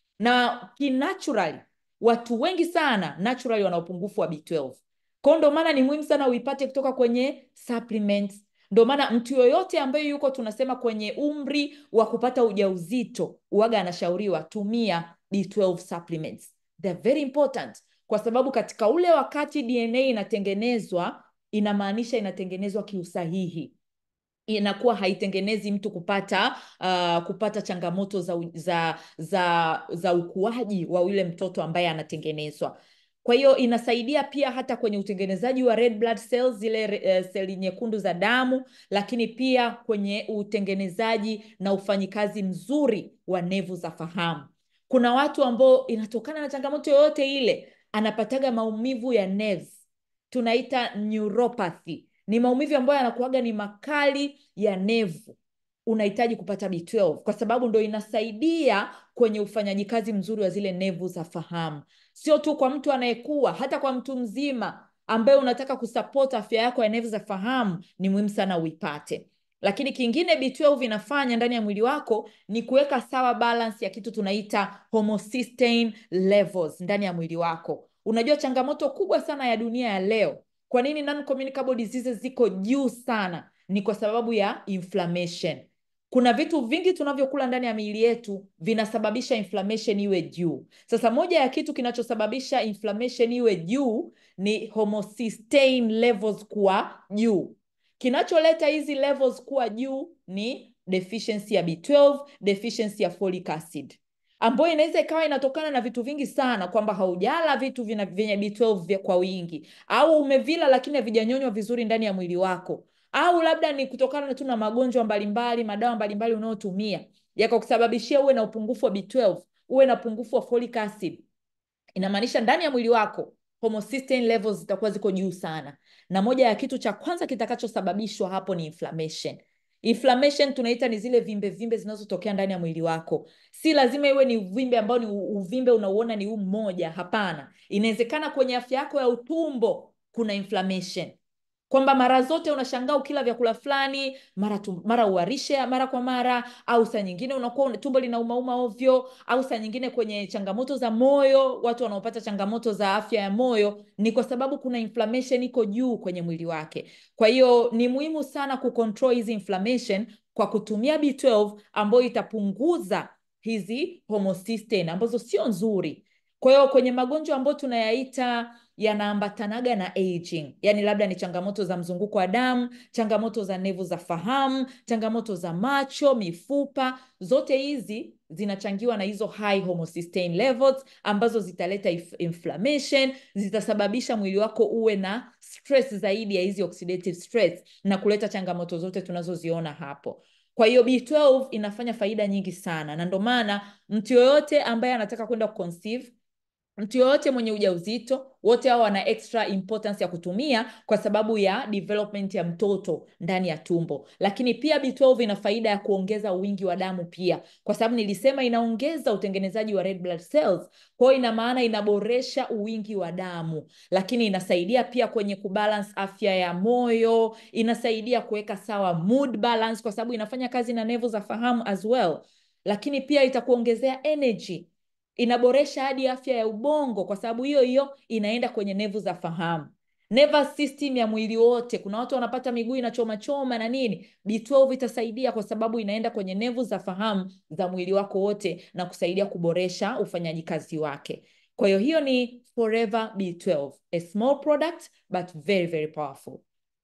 Na kinaturally watu wengi sana naturally wana upungufu wa B12. Kwa ndio maana ni muhimu sana uipate kutoka kwenye supplements ndio maana mtu yoyote ambaye yuko tunasema kwenye umri wa kupata ujauzito uwaga anashauriwa tumia B12 supplements. They're very important kwa sababu katika ule wakati DNA inatengenezwa inamaanisha inatengenezwa kiusahihi inakuwa haitengenezi mtu kupata uh, kupata changamoto za, za, za, za ukuaji wa yule mtoto ambaye anatengenezwa. Kwa hiyo inasaidia pia hata kwenye utengenezaji wa red blood cells, zile uh, seli nyekundu za damu, lakini pia kwenye utengenezaji na ufanyikazi mzuri wa nevu za fahamu. Kuna watu ambao inatokana na changamoto yoyote ile anapataga maumivu ya nerves, tunaita neuropathy. Ni maumivu ambayo yanakuwaga ni makali ya nevu unahitaji kupata B12 kwa sababu ndo inasaidia kwenye ufanyaji kazi mzuri wa zile nevu za fahamu, sio tu kwa mtu anayekuwa, hata kwa mtu mzima ambaye unataka kusupport afya yako ya nevu za fahamu, ni muhimu sana uipate. Lakini kingine B12 inafanya ndani ya mwili wako ni kuweka sawa balance ya kitu tunaita homocysteine levels ndani ya mwili wako. Unajua changamoto kubwa sana ya dunia ya leo, kwa nini non communicable diseases ziko juu sana? Ni kwa sababu ya inflammation. Kuna vitu vingi tunavyokula ndani ya miili yetu vinasababisha inflammation iwe juu. Sasa moja ya kitu kinachosababisha inflammation iwe juu ni homocysteine levels kuwa juu. Kinacholeta hizi levels kuwa juu ni deficiency ya B12, deficiency ya folic acid ambayo inaweza ikawa inatokana na vitu vingi sana, kwamba haujala vitu vyenye B12 kwa wingi, au umevila lakini havijanyonywa vizuri ndani ya mwili wako au labda ni kutokana tu na magonjwa mbalimbali, madawa mbalimbali unayotumia yakakusababishia uwe na upungufu wa B12, uwe na upungufu wa folic acid. Inamaanisha ndani ya mwili wako homocysteine levels zitakuwa ziko juu sana, na moja ya kitu cha kwanza kitakachosababishwa hapo ni inflammation. Inflammation tunaita ni zile vimbe vimbe zinazotokea ndani ya mwili wako. Si lazima iwe ni uvimbe ambao ni uvimbe unauona ni huu mmoja, hapana. Inawezekana kwenye afya yako ya utumbo kuna inflammation kwamba mara zote unashangaa ukila vyakula fulani mara tu, mara uharishe mara kwa mara, au saa nyingine unakuwa tumbo linaumauma ovyo, au saa nyingine kwenye changamoto za moyo. Watu wanaopata changamoto za afya ya moyo ni kwa sababu kuna inflammation iko juu kwenye mwili wake. Kwa hiyo ni muhimu sana kucontrol hizi inflammation kwa kutumia B12 ambayo itapunguza hizi homocysteine ambazo sio nzuri. Kwa hiyo kwenye magonjwa ambayo tunayaita yanaambatanaga na aging, yaani labda ni changamoto za mzunguko wa damu, changamoto za nevu za fahamu, changamoto za macho, mifupa, zote hizi zinachangiwa na hizo high homocysteine levels ambazo zitaleta inflammation, zitasababisha mwili wako uwe na stress zaidi ya hizi oxidative stress na kuleta changamoto zote tunazoziona hapo. Kwa hiyo B12 inafanya faida nyingi sana, na ndio maana mtu yoyote ambaye anataka kwenda kuconceive mtu yoyote mwenye ujauzito wote hao wana extra importance ya kutumia kwa sababu ya development ya mtoto ndani ya tumbo. Lakini pia B12 ina faida ya kuongeza wingi wa damu pia, kwa sababu nilisema inaongeza utengenezaji wa red blood cells. Kwa hiyo ina maana inaboresha uwingi wa damu, lakini inasaidia pia kwenye kubalance afya ya moyo, inasaidia kuweka sawa mood balance, kwa sababu inafanya kazi na nevu za fahamu as well, lakini pia itakuongezea energy inaboresha hadi afya ya ubongo kwa sababu hiyo hiyo inaenda kwenye nevu za fahamu. Nervous system ya mwili wote, kuna watu wanapata miguu inachoma choma na nini, B12 itasaidia kwa sababu inaenda kwenye nevu za fahamu za mwili wako wote na kusaidia kuboresha ufanyaji kazi wake. Kwa hiyo hiyo ni Forever B12, a small product but very very powerful.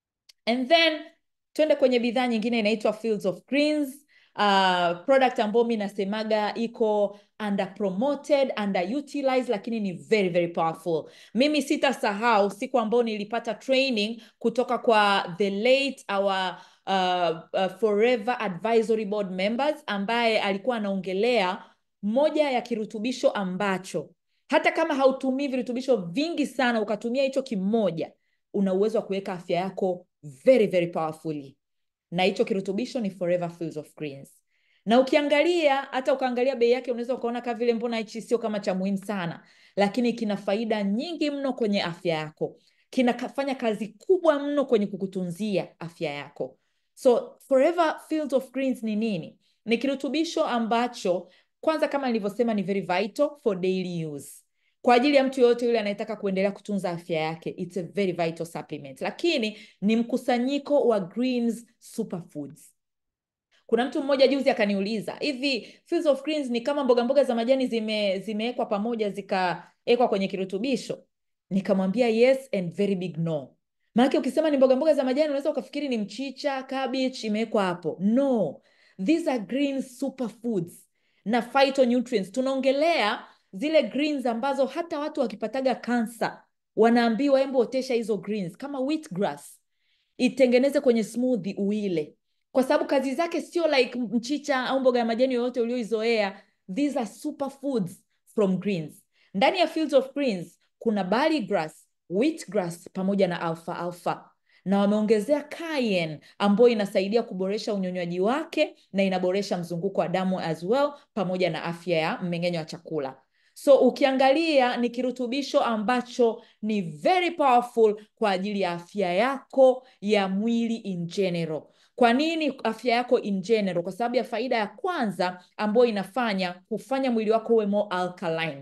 And then twende kwenye bidhaa nyingine inaitwa Fields of Greens. Uh, product ambayo mi nasemaga iko under promoted, underutilized, lakini ni very very powerful. Mimi sitasahau siku ambayo nilipata training kutoka kwa the late our uh, uh, Forever Advisory Board members ambaye alikuwa anaongelea moja ya kirutubisho ambacho hata kama hautumii virutubisho vingi sana, ukatumia hicho kimoja, una uwezo wa kuweka afya yako very very powerfully na hicho kirutubisho ni Forever Fields of Greens. Na ukiangalia hata ukaangalia bei yake unaweza ukaona kama vile mbona hichi sio kama cha muhimu sana, lakini kina faida nyingi mno kwenye afya yako, kinafanya kazi kubwa mno kwenye kukutunzia afya yako. So Forever Fields of Greens ni nini? Ni kirutubisho ambacho kwanza, kama nilivyosema, ni very vital for daily use kwa ajili ya mtu yoyote yule anayetaka kuendelea kutunza afya yake, it's a very vital supplement, lakini ni mkusanyiko wa greens superfoods. Kuna mtu mmoja juzi akaniuliza hivi, Fields of Greens ni kama mboga mboga za majani zime zimewekwa pamoja zikawekwa kwenye kirutubisho? Nikamwambia yes and very big no. Maanake ukisema ni mboga mboga za majani unaweza ukafikiri ni mchicha, cabbage imewekwa hapo. No, these are green superfoods na phytonutrients. Tunaongelea zile greens ambazo hata watu wakipataga kansa wanaambiwa embo otesha hizo greens kama wheatgrass itengeneze kwenye smoothie uile, kwa sababu kazi zake sio like mchicha au mboga ya majani yoyote ulioizoea. These are superfoods from greens. Ndani ya Fields of Greens kuna barley grass, wheatgrass pamoja na alfa alfa, na wameongezea cayenne ambayo inasaidia kuboresha unyonywaji wake na inaboresha mzunguko wa damu as well pamoja na afya ya mmeng'enyo wa chakula. So ukiangalia ni kirutubisho ambacho ni very powerful kwa ajili ya afya yako ya mwili in general. Kwa nini afya yako in general? Kwa sababu ya faida ya kwanza ambayo inafanya kufanya mwili wako uwe more alkaline.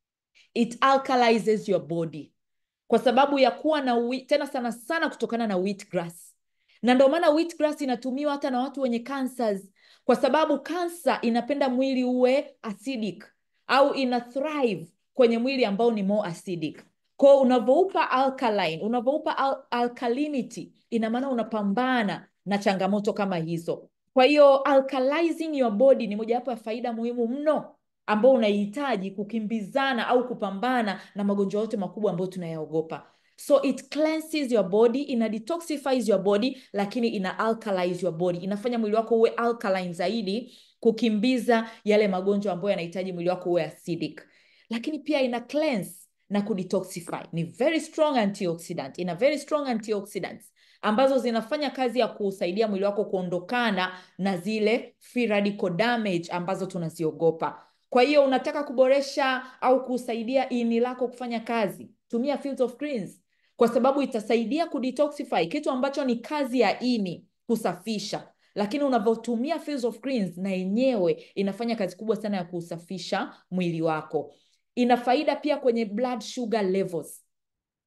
It alkalizes your body kwa sababu ya kuwa na wheat, tena sana sana kutokana na wheatgrass, na ndio maana wheatgrass inatumiwa hata na watu wenye cancers, kwa sababu kansa inapenda mwili uwe acidic au ina thrive kwenye mwili ambao ni more acidic. Kwa unavyoupa alkaline, unavyoupa al alkalinity, ina maana unapambana na changamoto kama hizo. Kwa hiyo alkalizing your body ni mojawapo ya faida muhimu mno ambao unahitaji kukimbizana au kupambana na magonjwa yote makubwa ambayo tunayaogopa. So it cleanses your body, ina detoxifies your body, lakini ina alkalize your body, inafanya mwili wako uwe alkaline zaidi, kukimbiza yale magonjwa ambayo yanahitaji mwili wako uwe acidic. Lakini pia ina cleanse na kudetoxify. Ni very strong antioxidant, ina very strong antioxidants ambazo zinafanya kazi ya kusaidia mwili wako kuondokana na zile free radical damage ambazo tunaziogopa. Kwa hiyo unataka kuboresha au kusaidia ini lako kufanya kazi, tumia Fields of Greens kwa sababu itasaidia kudetoxify, kitu ambacho ni kazi ya ini kusafisha, lakini unavyotumia Fields of Greens na yenyewe inafanya kazi kubwa sana ya kusafisha mwili wako. Ina faida pia kwenye blood sugar levels.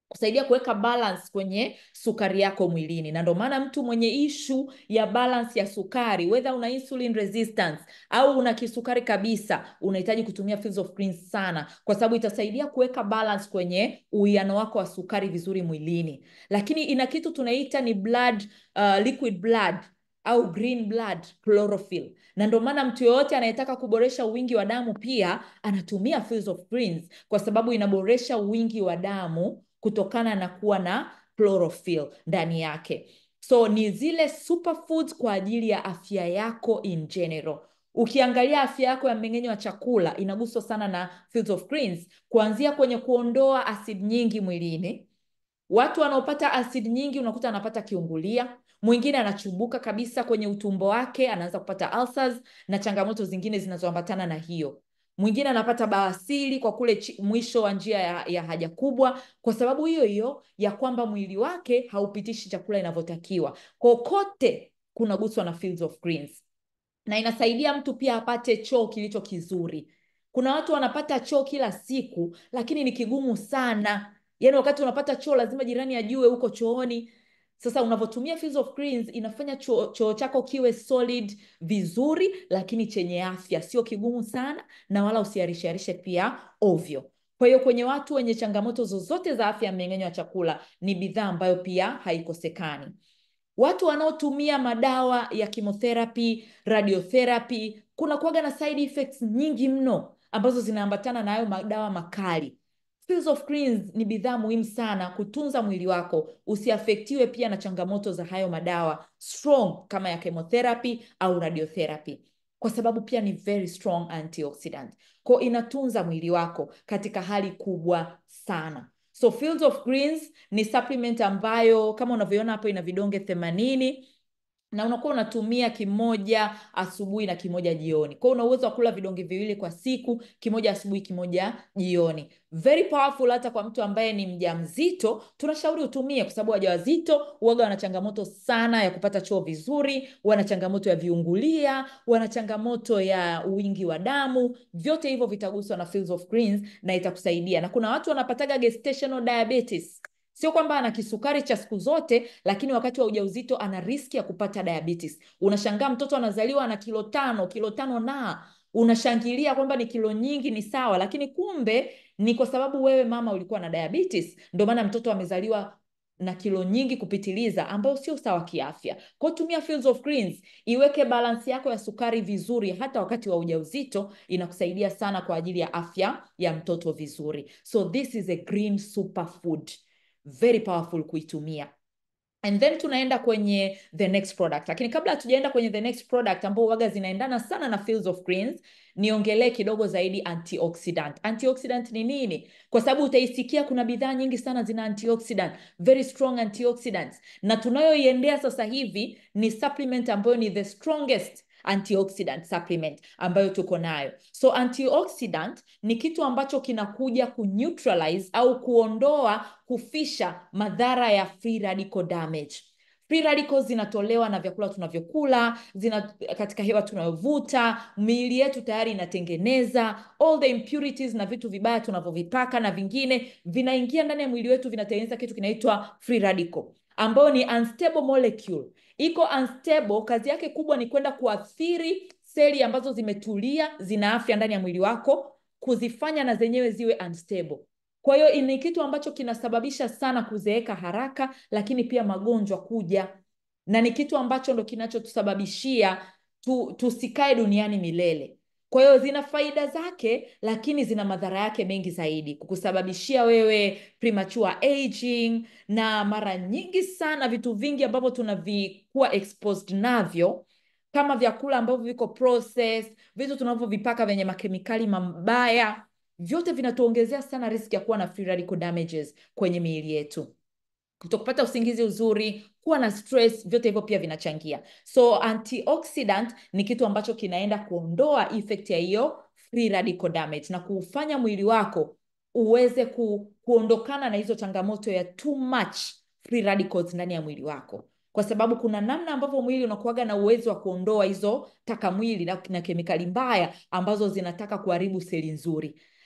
kusaidia kuweka balance kwenye sukari yako mwilini, na ndio maana mtu mwenye ishu ya balance ya sukari, whether una insulin resistance au una kisukari kabisa, unahitaji kutumia Fields of Greens sana, kwa sababu itasaidia kuweka balance kwenye uwiano wako wa sukari vizuri mwilini. Lakini ina kitu tunaita ni blood, uh, liquid blood au green blood chlorophyll, na ndio maana mtu yoyote anayetaka kuboresha wingi wa damu pia anatumia Fields of Greens kwa sababu inaboresha wingi wa damu kutokana na kuwa na chlorophyll ndani yake. So ni zile superfoods kwa ajili ya afya yako in general. Ukiangalia afya yako ya mmeng'enyo wa chakula inaguswa sana na Fields of Greens, kuanzia kwenye kuondoa asidi nyingi mwilini. Watu wanaopata asidi nyingi unakuta anapata kiungulia, mwingine anachubuka kabisa kwenye utumbo wake, anaanza kupata ulcers na changamoto zingine zinazoambatana na hiyo. Mwingine anapata bawasiri kwa kule chi, mwisho wa njia ya, ya haja kubwa, kwa sababu hiyo hiyo ya kwamba mwili wake haupitishi chakula inavyotakiwa. Kokote kunaguswa na Fields of Greens, na inasaidia mtu pia apate choo kilicho kizuri. Kuna watu wanapata choo kila siku, lakini ni kigumu sana. Yaani wakati unapata choo lazima jirani ajue uko chooni. Sasa unavyotumia Fields of Greens inafanya choo, choo chako kiwe solid vizuri, lakini chenye afya, sio kigumu sana, na wala usiharishaharishe pia ovyo. Kwa hiyo kwenye watu wenye changamoto zozote za afya ya mmeng'enyo wa chakula, ni bidhaa ambayo pia haikosekani. Watu wanaotumia madawa ya chemotherapy, radiotherapy, kuna kuwaga na side effects nyingi mno ambazo zinaambatana na hayo madawa makali. Fields of Greens ni bidhaa muhimu sana kutunza mwili wako usiafektiwe pia na changamoto za hayo madawa strong kama ya chemotherapy au radiotherapy, kwa sababu pia ni very strong antioxidant. Kwa inatunza mwili wako katika hali kubwa sana. So Fields of Greens ni supplement ambayo kama unavyoona hapo ina vidonge themanini na unakuwa unatumia kimoja asubuhi na kimoja jioni. Kwa hiyo una uwezo wa kula vidonge viwili kwa siku, kimoja asubuhi, kimoja jioni. Very powerful hata kwa mtu ambaye ni mjamzito, tunashauri utumie kwa sababu wajawazito huwaga wana changamoto sana ya kupata choo vizuri, wana changamoto ya viungulia, wana changamoto ya wingi wa damu. Vyote hivyo vitaguswa na Fields of Greens na itakusaidia. Na kuna watu wanapataga gestational diabetes Sio kwamba ana kisukari cha siku zote, lakini wakati wa ujauzito ana riski ya kupata diabetes. Unashangaa mtoto anazaliwa ana kilo tano, kilo tano na unashangilia kwamba ni kilo nyingi, ni sawa, lakini kumbe ni kwa sababu wewe mama ulikuwa na diabetes, ndio maana mtoto amezaliwa na kilo nyingi kupitiliza, ambayo sio sawa kiafya. Kwa tumia Fields of Greens, iweke balansi yako ya sukari vizuri, hata wakati wa ujauzito, inakusaidia sana kwa ajili ya afya ya mtoto vizuri. So this is a green superfood very powerful kuitumia and then tunaenda kwenye the next product lakini kabla hatujaenda kwenye the next product ambao waga zinaendana sana na Fields of Greens niongelee kidogo zaidi antioxidant antioxidant ni nini kwa sababu utaisikia kuna bidhaa nyingi sana zina antioxidant very strong antioxidants na tunayoiendea sasa hivi ni supplement ambayo ni the strongest antioxidant supplement ambayo tuko nayo. So antioxidant ni kitu ambacho kinakuja kuneutralize au kuondoa, kufisha madhara ya free radical damage. Free radicals zinatolewa na vyakula tunavyokula, zina katika hewa tunayovuta, miili yetu tayari inatengeneza all the impurities na vitu vibaya tunavyovipaka na vingine vinaingia ndani ya mwili wetu, vinatengeneza kitu kinaitwa free radical ambayo ni unstable molecule iko unstable. Kazi yake kubwa ni kwenda kuathiri seli ambazo zimetulia, zina afya ndani ya mwili wako, kuzifanya na zenyewe ziwe unstable. Kwa hiyo ni kitu ambacho kinasababisha sana kuzeeka haraka, lakini pia magonjwa kuja, na ni kitu ambacho ndo kinachotusababishia tu, tusikae duniani milele. Kwa hiyo zina faida zake, lakini zina madhara yake mengi zaidi, kukusababishia wewe premature aging, na mara nyingi sana vitu vingi ambavyo tunavikuwa exposed navyo kama vyakula ambavyo viko processed, vitu tunavyovipaka vyenye makemikali mabaya, vyote vinatuongezea sana riski ya kuwa na free radical damages kwenye miili yetu kutokupata usingizi uzuri, kuwa na stress, vyote hivyo pia vinachangia. So antioxidant ni kitu ambacho kinaenda kuondoa effect ya hiyo free radical damage na kuufanya mwili wako uweze ku, kuondokana na hizo changamoto ya too much free radicals ndani ya mwili wako, kwa sababu kuna namna ambavyo mwili unakuwaga na uwezo wa kuondoa hizo taka mwili na, na kemikali mbaya ambazo zinataka kuharibu seli nzuri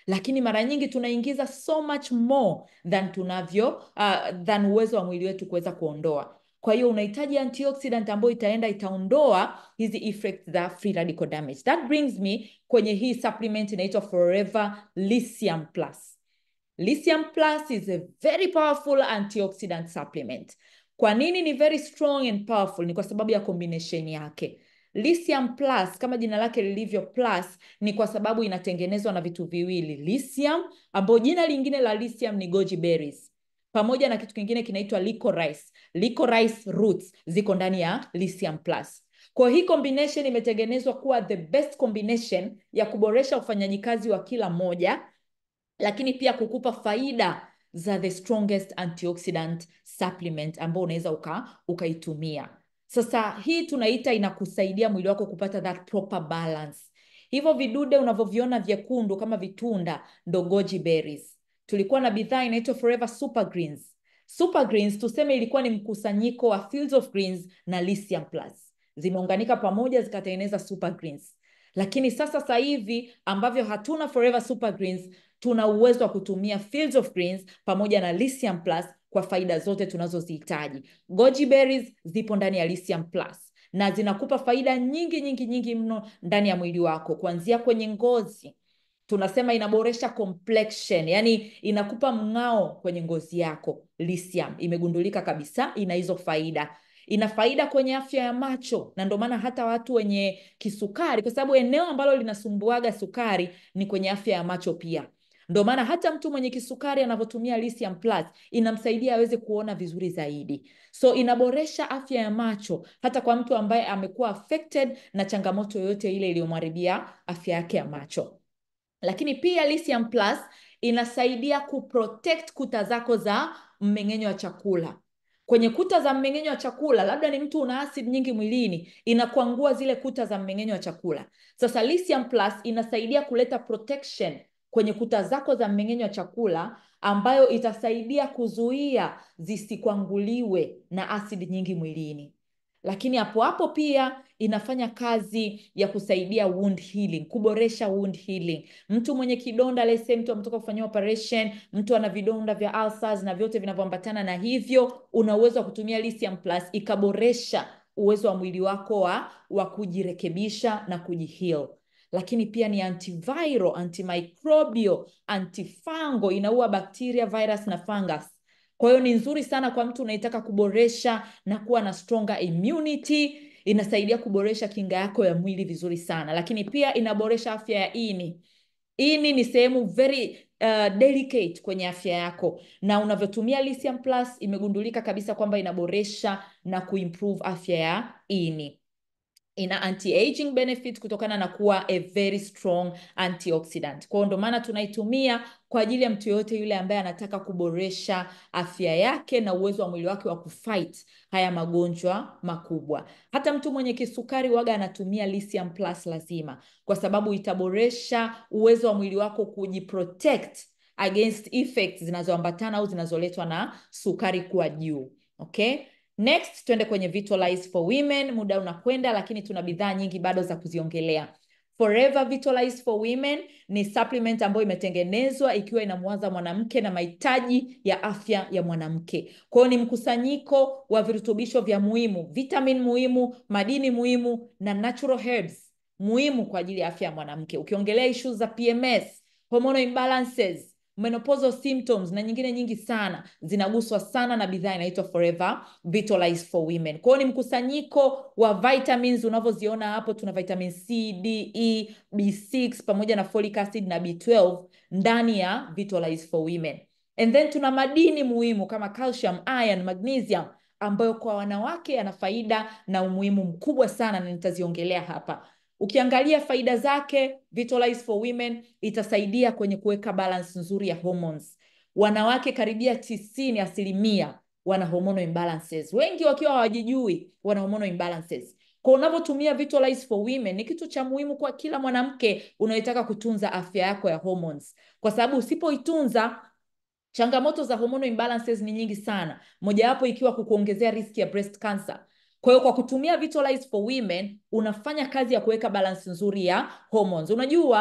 lakini mara nyingi tunaingiza so much more than tunavyo uh, than uwezo wa mwili wetu kuweza kuondoa kwa hiyo unahitaji antioxidant ambayo itaenda itaondoa hizi effects za free radical damage that brings me kwenye hii supplement inaitwa forever lithium plus lithium plus is a very powerful antioxidant supplement kwa nini ni very strong and powerful ni kwa sababu ya combination yake lithium plus kama jina lake lilivyo plus ni kwa sababu inatengenezwa na vitu viwili lithium ambayo jina lingine la lithium ni goji berries pamoja na kitu kingine kinaitwa licorice licorice roots ziko ndani ya lithium plus kwa hii combination imetengenezwa kuwa the best combination ya kuboresha ufanyaji kazi wa kila moja lakini pia kukupa faida za the strongest antioxidant supplement ambao unaweza uka, ukaitumia sasa hii tunaita inakusaidia mwili wako kupata that proper balance hivyo vidude unavyoviona vyekundu kama vitunda ndo goji berries tulikuwa na bidhaa inaitwa forever super greens super greens tuseme ilikuwa ni mkusanyiko wa fields of greens na lithium plus zimeunganika pamoja zikatengeneza super greens lakini sasa sasa hivi ambavyo hatuna forever super greens tuna uwezo wa kutumia fields of greens pamoja na lithium plus kwa faida zote tunazozihitaji goji berries zipo ndani ya lithium plus na zinakupa faida nyingi nyingi nyingi mno ndani ya mwili wako kuanzia kwenye ngozi tunasema inaboresha complexion yani inakupa mng'ao kwenye ngozi yako lithium imegundulika kabisa ina hizo faida ina faida kwenye afya ya macho na ndio maana hata watu wenye kisukari kwa sababu eneo ambalo linasumbuaga sukari ni kwenye afya ya macho pia ndio maana hata mtu mwenye kisukari anavyotumia lithium plus inamsaidia aweze kuona vizuri zaidi so inaboresha afya ya macho hata kwa mtu ambaye amekuwa affected na changamoto yoyote ile iliyomharibia afya yake ya macho lakini pia lithium plus inasaidia kuprotect kuta zako za mmeng'enyo wa chakula kwenye kuta za mmeng'enyo wa chakula labda ni mtu una acid nyingi mwilini inakuangua zile kuta za mmeng'enyo wa chakula sasa lithium plus inasaidia kuleta protection kwenye kuta zako za mmeng'enyo wa chakula ambayo itasaidia kuzuia zisikwanguliwe na asidi nyingi mwilini lakini hapo hapo pia inafanya kazi ya kusaidia wound healing kuboresha wound healing mtu mwenye kidonda lese mtu ametoka kufanyia operation mtu ana vidonda vya ulcers na vyote vinavyoambatana na hivyo una uwezo wa kutumia lithium plus ikaboresha uwezo wa mwili wako wa, wa kujirekebisha na kujiheal lakini pia ni antiviral antimicrobial antifango inaua bakteria virus na fungus kwa hiyo ni nzuri sana kwa mtu unaitaka kuboresha na kuwa na stronger immunity inasaidia kuboresha kinga yako ya mwili vizuri sana lakini pia inaboresha afya ya ini ini ni sehemu very uh, delicate kwenye afya yako na unavyotumia lithium plus imegundulika kabisa kwamba inaboresha na kuimprove afya ya ini ina anti-aging benefit kutokana na kuwa a very strong antioxidant kwao ndo maana tunaitumia kwa ajili ya mtu yoyote yule ambaye anataka kuboresha afya yake na uwezo wa mwili wake wa kufight haya magonjwa makubwa hata mtu mwenye kisukari waga anatumia lithium plus lazima kwa sababu itaboresha uwezo wa mwili wako kujiprotect against effects zinazoambatana au zinazoletwa na sukari kuwa juu okay next twende kwenye Vitalize for women muda unakwenda lakini tuna bidhaa nyingi bado za kuziongelea Forever Vitalize for Women ni supplement ambayo imetengenezwa ikiwa inamwaza mwanamke na mahitaji ya afya ya mwanamke. Kwa hiyo ni mkusanyiko wa virutubisho vya muhimu, vitamin muhimu, madini muhimu na natural herbs muhimu kwa ajili ya afya ya mwanamke. Ukiongelea issues za PMS, hormonal imbalances, menopausal symptoms na nyingine nyingi sana zinaguswa sana na bidhaa inaitwa Forever Vitalize for Women. Kwa hiyo ni mkusanyiko wa vitamins unavyoziona hapo, tuna vitamin C, D, E, B6 pamoja na folic acid na B12 ndani ya Vitalize for Women. And then tuna madini muhimu kama calcium, iron, magnesium ambayo kwa wanawake yana faida na umuhimu mkubwa sana na nitaziongelea hapa. Ukiangalia faida zake, Vitalize for Women itasaidia kwenye kuweka balance nzuri ya hormones. Wanawake karibia tisini asilimia wana hormonal imbalances, wengi wakiwa hawajijui wana hormonal imbalances. Kwa unavyotumia Vitalize for Women ni kitu cha muhimu kwa kila mwanamke unayetaka kutunza afya yako ya hormones, kwa sababu usipoitunza changamoto za hormonal imbalances ni nyingi sana, mojawapo ikiwa kukuongezea riski ya breast cancer. Kwa hiyo kwa kutumia Vitalize for Women unafanya kazi ya kuweka balance nzuri ya hormones. Unajua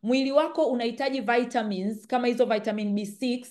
mwili wako unahitaji vitamins kama hizo vitamin B6,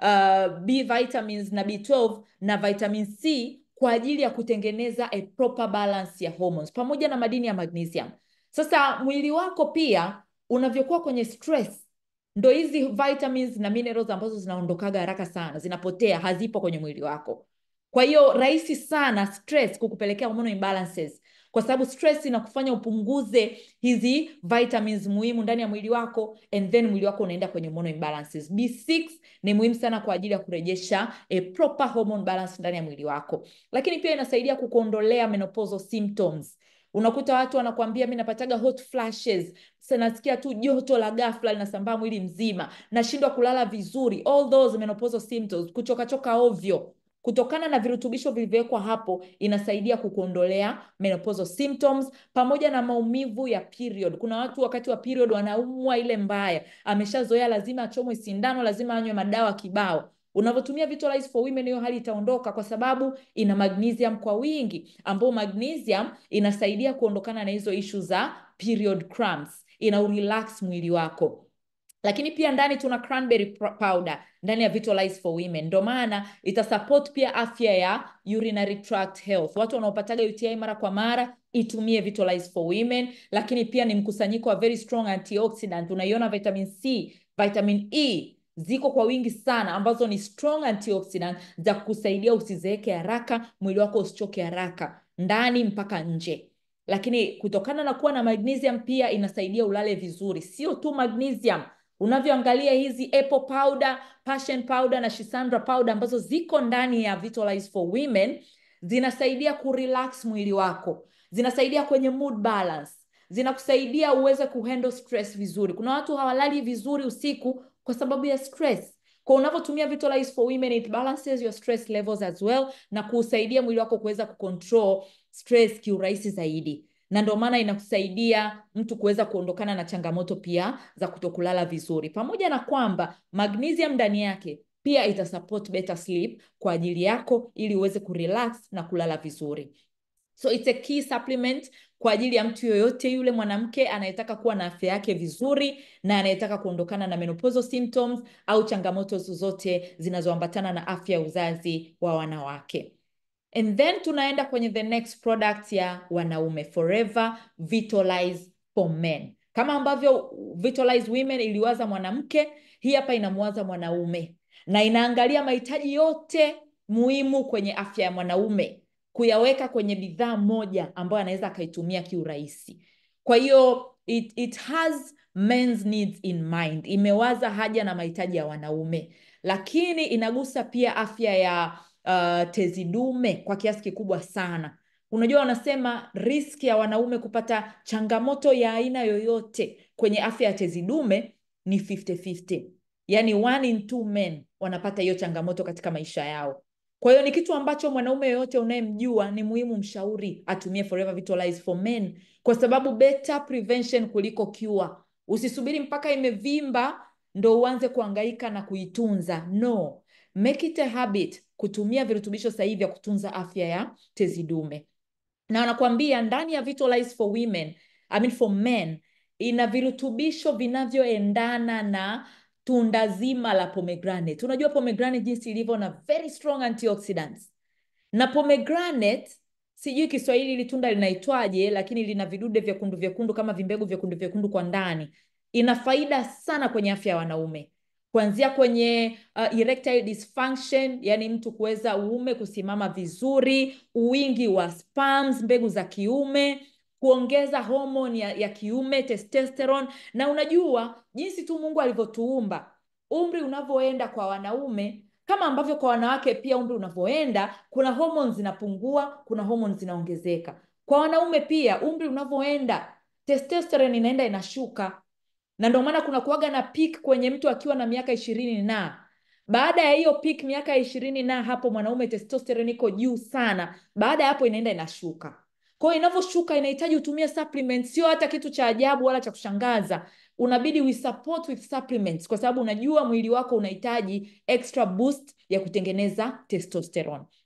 uh, B vitamins na B12 na vitamin C kwa ajili ya kutengeneza a proper balance ya hormones pamoja na madini ya magnesium. Sasa mwili wako pia unavyokuwa kwenye stress, ndo hizi vitamins na minerals ambazo zinaondokaga haraka sana, zinapotea, hazipo kwenye mwili wako. Kwa hiyo rahisi sana stress kukupelekea hormonal imbalances, kwa sababu stress inakufanya upunguze hizi vitamins muhimu ndani ya mwili wako, and then mwili wako unaenda kwenye hormonal imbalances. B6 ni muhimu sana kwa ajili ya kurejesha a proper hormone balance ndani ya mwili wako, lakini pia inasaidia kukuondolea menopausal symptoms. Unakuta watu wanakuambia mi napataga hot flashes, sasa nasikia tu joto la ghafla linasambaa mwili mzima, nashindwa kulala vizuri, all those menopausal symptoms, kuchokachoka ovyo kutokana na virutubisho vilivyowekwa hapo, inasaidia kukuondolea menopausal symptoms pamoja na maumivu ya period. Kuna watu wakati wa period wanaumwa ile mbaya, ameshazoea lazima achomwe sindano, lazima anywe madawa kibao. Unavyotumia Vitalize for Women, hiyo hali itaondoka kwa sababu ina magnesium kwa wingi, ambao magnesium inasaidia kuondokana na hizo ishu za period cramps, ina relax mwili wako lakini pia ndani tuna cranberry powder ndani ya Vitalize for Women, ndio maana itasupport pia afya ya urinary tract health. Watu wanaopataga UTI mara kwa mara itumie Vitalize for Women, lakini pia ni mkusanyiko wa very strong antioxidant. Unaiona vitamin C, vitamin E ziko kwa wingi sana, ambazo ni strong antioxidant za kusaidia usizeeke haraka, mwili wako usichoke haraka ndani mpaka nje lakini kutokana na kuwa na magnesium pia inasaidia ulale vizuri. Sio tu magnesium, unavyoangalia hizi apple powder, passion powder na shisandra powder ambazo ziko ndani ya Vitalize for Women zinasaidia kurelax mwili wako, zinasaidia kwenye mood balance, zinakusaidia uweze kuhandle stress vizuri. Kuna watu hawalali vizuri usiku kwa sababu ya stress. Kwa unavyotumia Vitalize for Women it balances your stress levels as well na kuusaidia mwili wako kuweza kucontrol stress kiurahisi zaidi, na ndio maana inakusaidia mtu kuweza kuondokana na changamoto pia za kutokulala vizuri, pamoja na kwamba magnesium ndani yake pia ita support better sleep kwa ajili yako ili uweze kurelax na kulala vizuri. So it's a key supplement kwa ajili ya mtu yoyote yule mwanamke anayetaka kuwa na afya yake vizuri na anayetaka kuondokana na menopausal symptoms au changamoto zozote zinazoambatana na afya ya uzazi wa wanawake. And then tunaenda kwenye the next product ya wanaume, Forever Vitalize for Men. Kama ambavyo Vitalize Women iliwaza mwanamke, hii hapa inamwaza mwanaume na inaangalia mahitaji yote muhimu kwenye afya ya mwanaume kuyaweka kwenye bidhaa moja ambayo anaweza akaitumia kiurahisi. Kwa hiyo it, it has men's needs in mind, imewaza haja na mahitaji ya wanaume, lakini inagusa pia afya ya uh, tezi dume kwa kiasi kikubwa sana. Unajua, wanasema riski ya wanaume kupata changamoto ya aina yoyote kwenye afya ya tezi dume ni 50-50. Yaani one in two men wanapata hiyo changamoto katika maisha yao. Kwa hiyo ni kitu ambacho mwanaume yoyote unayemjua ni muhimu mshauri atumie Forever Vitalize for Men, kwa sababu better prevention kuliko cure. Usisubiri mpaka imevimba ndo uanze kuhangaika na kuitunza. No, make it a habit kutumia virutubisho sahihi vya kutunza afya ya tezi dume, na wanakuambia ndani ya Vitalize for Women, I mean for men, ina virutubisho vinavyoendana na tunda zima la pomegranate. Unajua pomegranate jinsi ilivyo na very strong antioxidants. Na pomegranate sijui Kiswahili hili tunda linaitwaje, lakini lina vidude vyekundu vyekundu kama vimbegu vyekundu vyekundu kwa ndani. Ina faida sana kwenye afya ya wanaume, kuanzia kwenye uh, erectile dysfunction, yani mtu kuweza uume kusimama vizuri, uwingi wa sperms, mbegu za kiume kuongeza homoni ya, ya kiume testosterone. Na unajua jinsi tu Mungu alivyotuumba, umri unavyoenda kwa wanaume kama ambavyo kwa wanawake pia umri unavyoenda, kuna homoni zinapungua, kuna homoni zinaongezeka. Kwa wanaume pia umri unavyoenda, testosterone inaenda inashuka, na ndio maana kuna kuwaga na peak kwenye mtu akiwa na miaka ishirini na baada ya hiyo peak miaka ya ishirini na hapo mwanaume testosterone iko juu sana, baada ya hapo inaenda inashuka. Kwa hiyo inavyoshuka inahitaji utumie supplements, sio hata kitu cha ajabu wala cha kushangaza. Unabidi we support with supplements, kwa sababu unajua mwili wako unahitaji extra boost ya kutengeneza testosterone.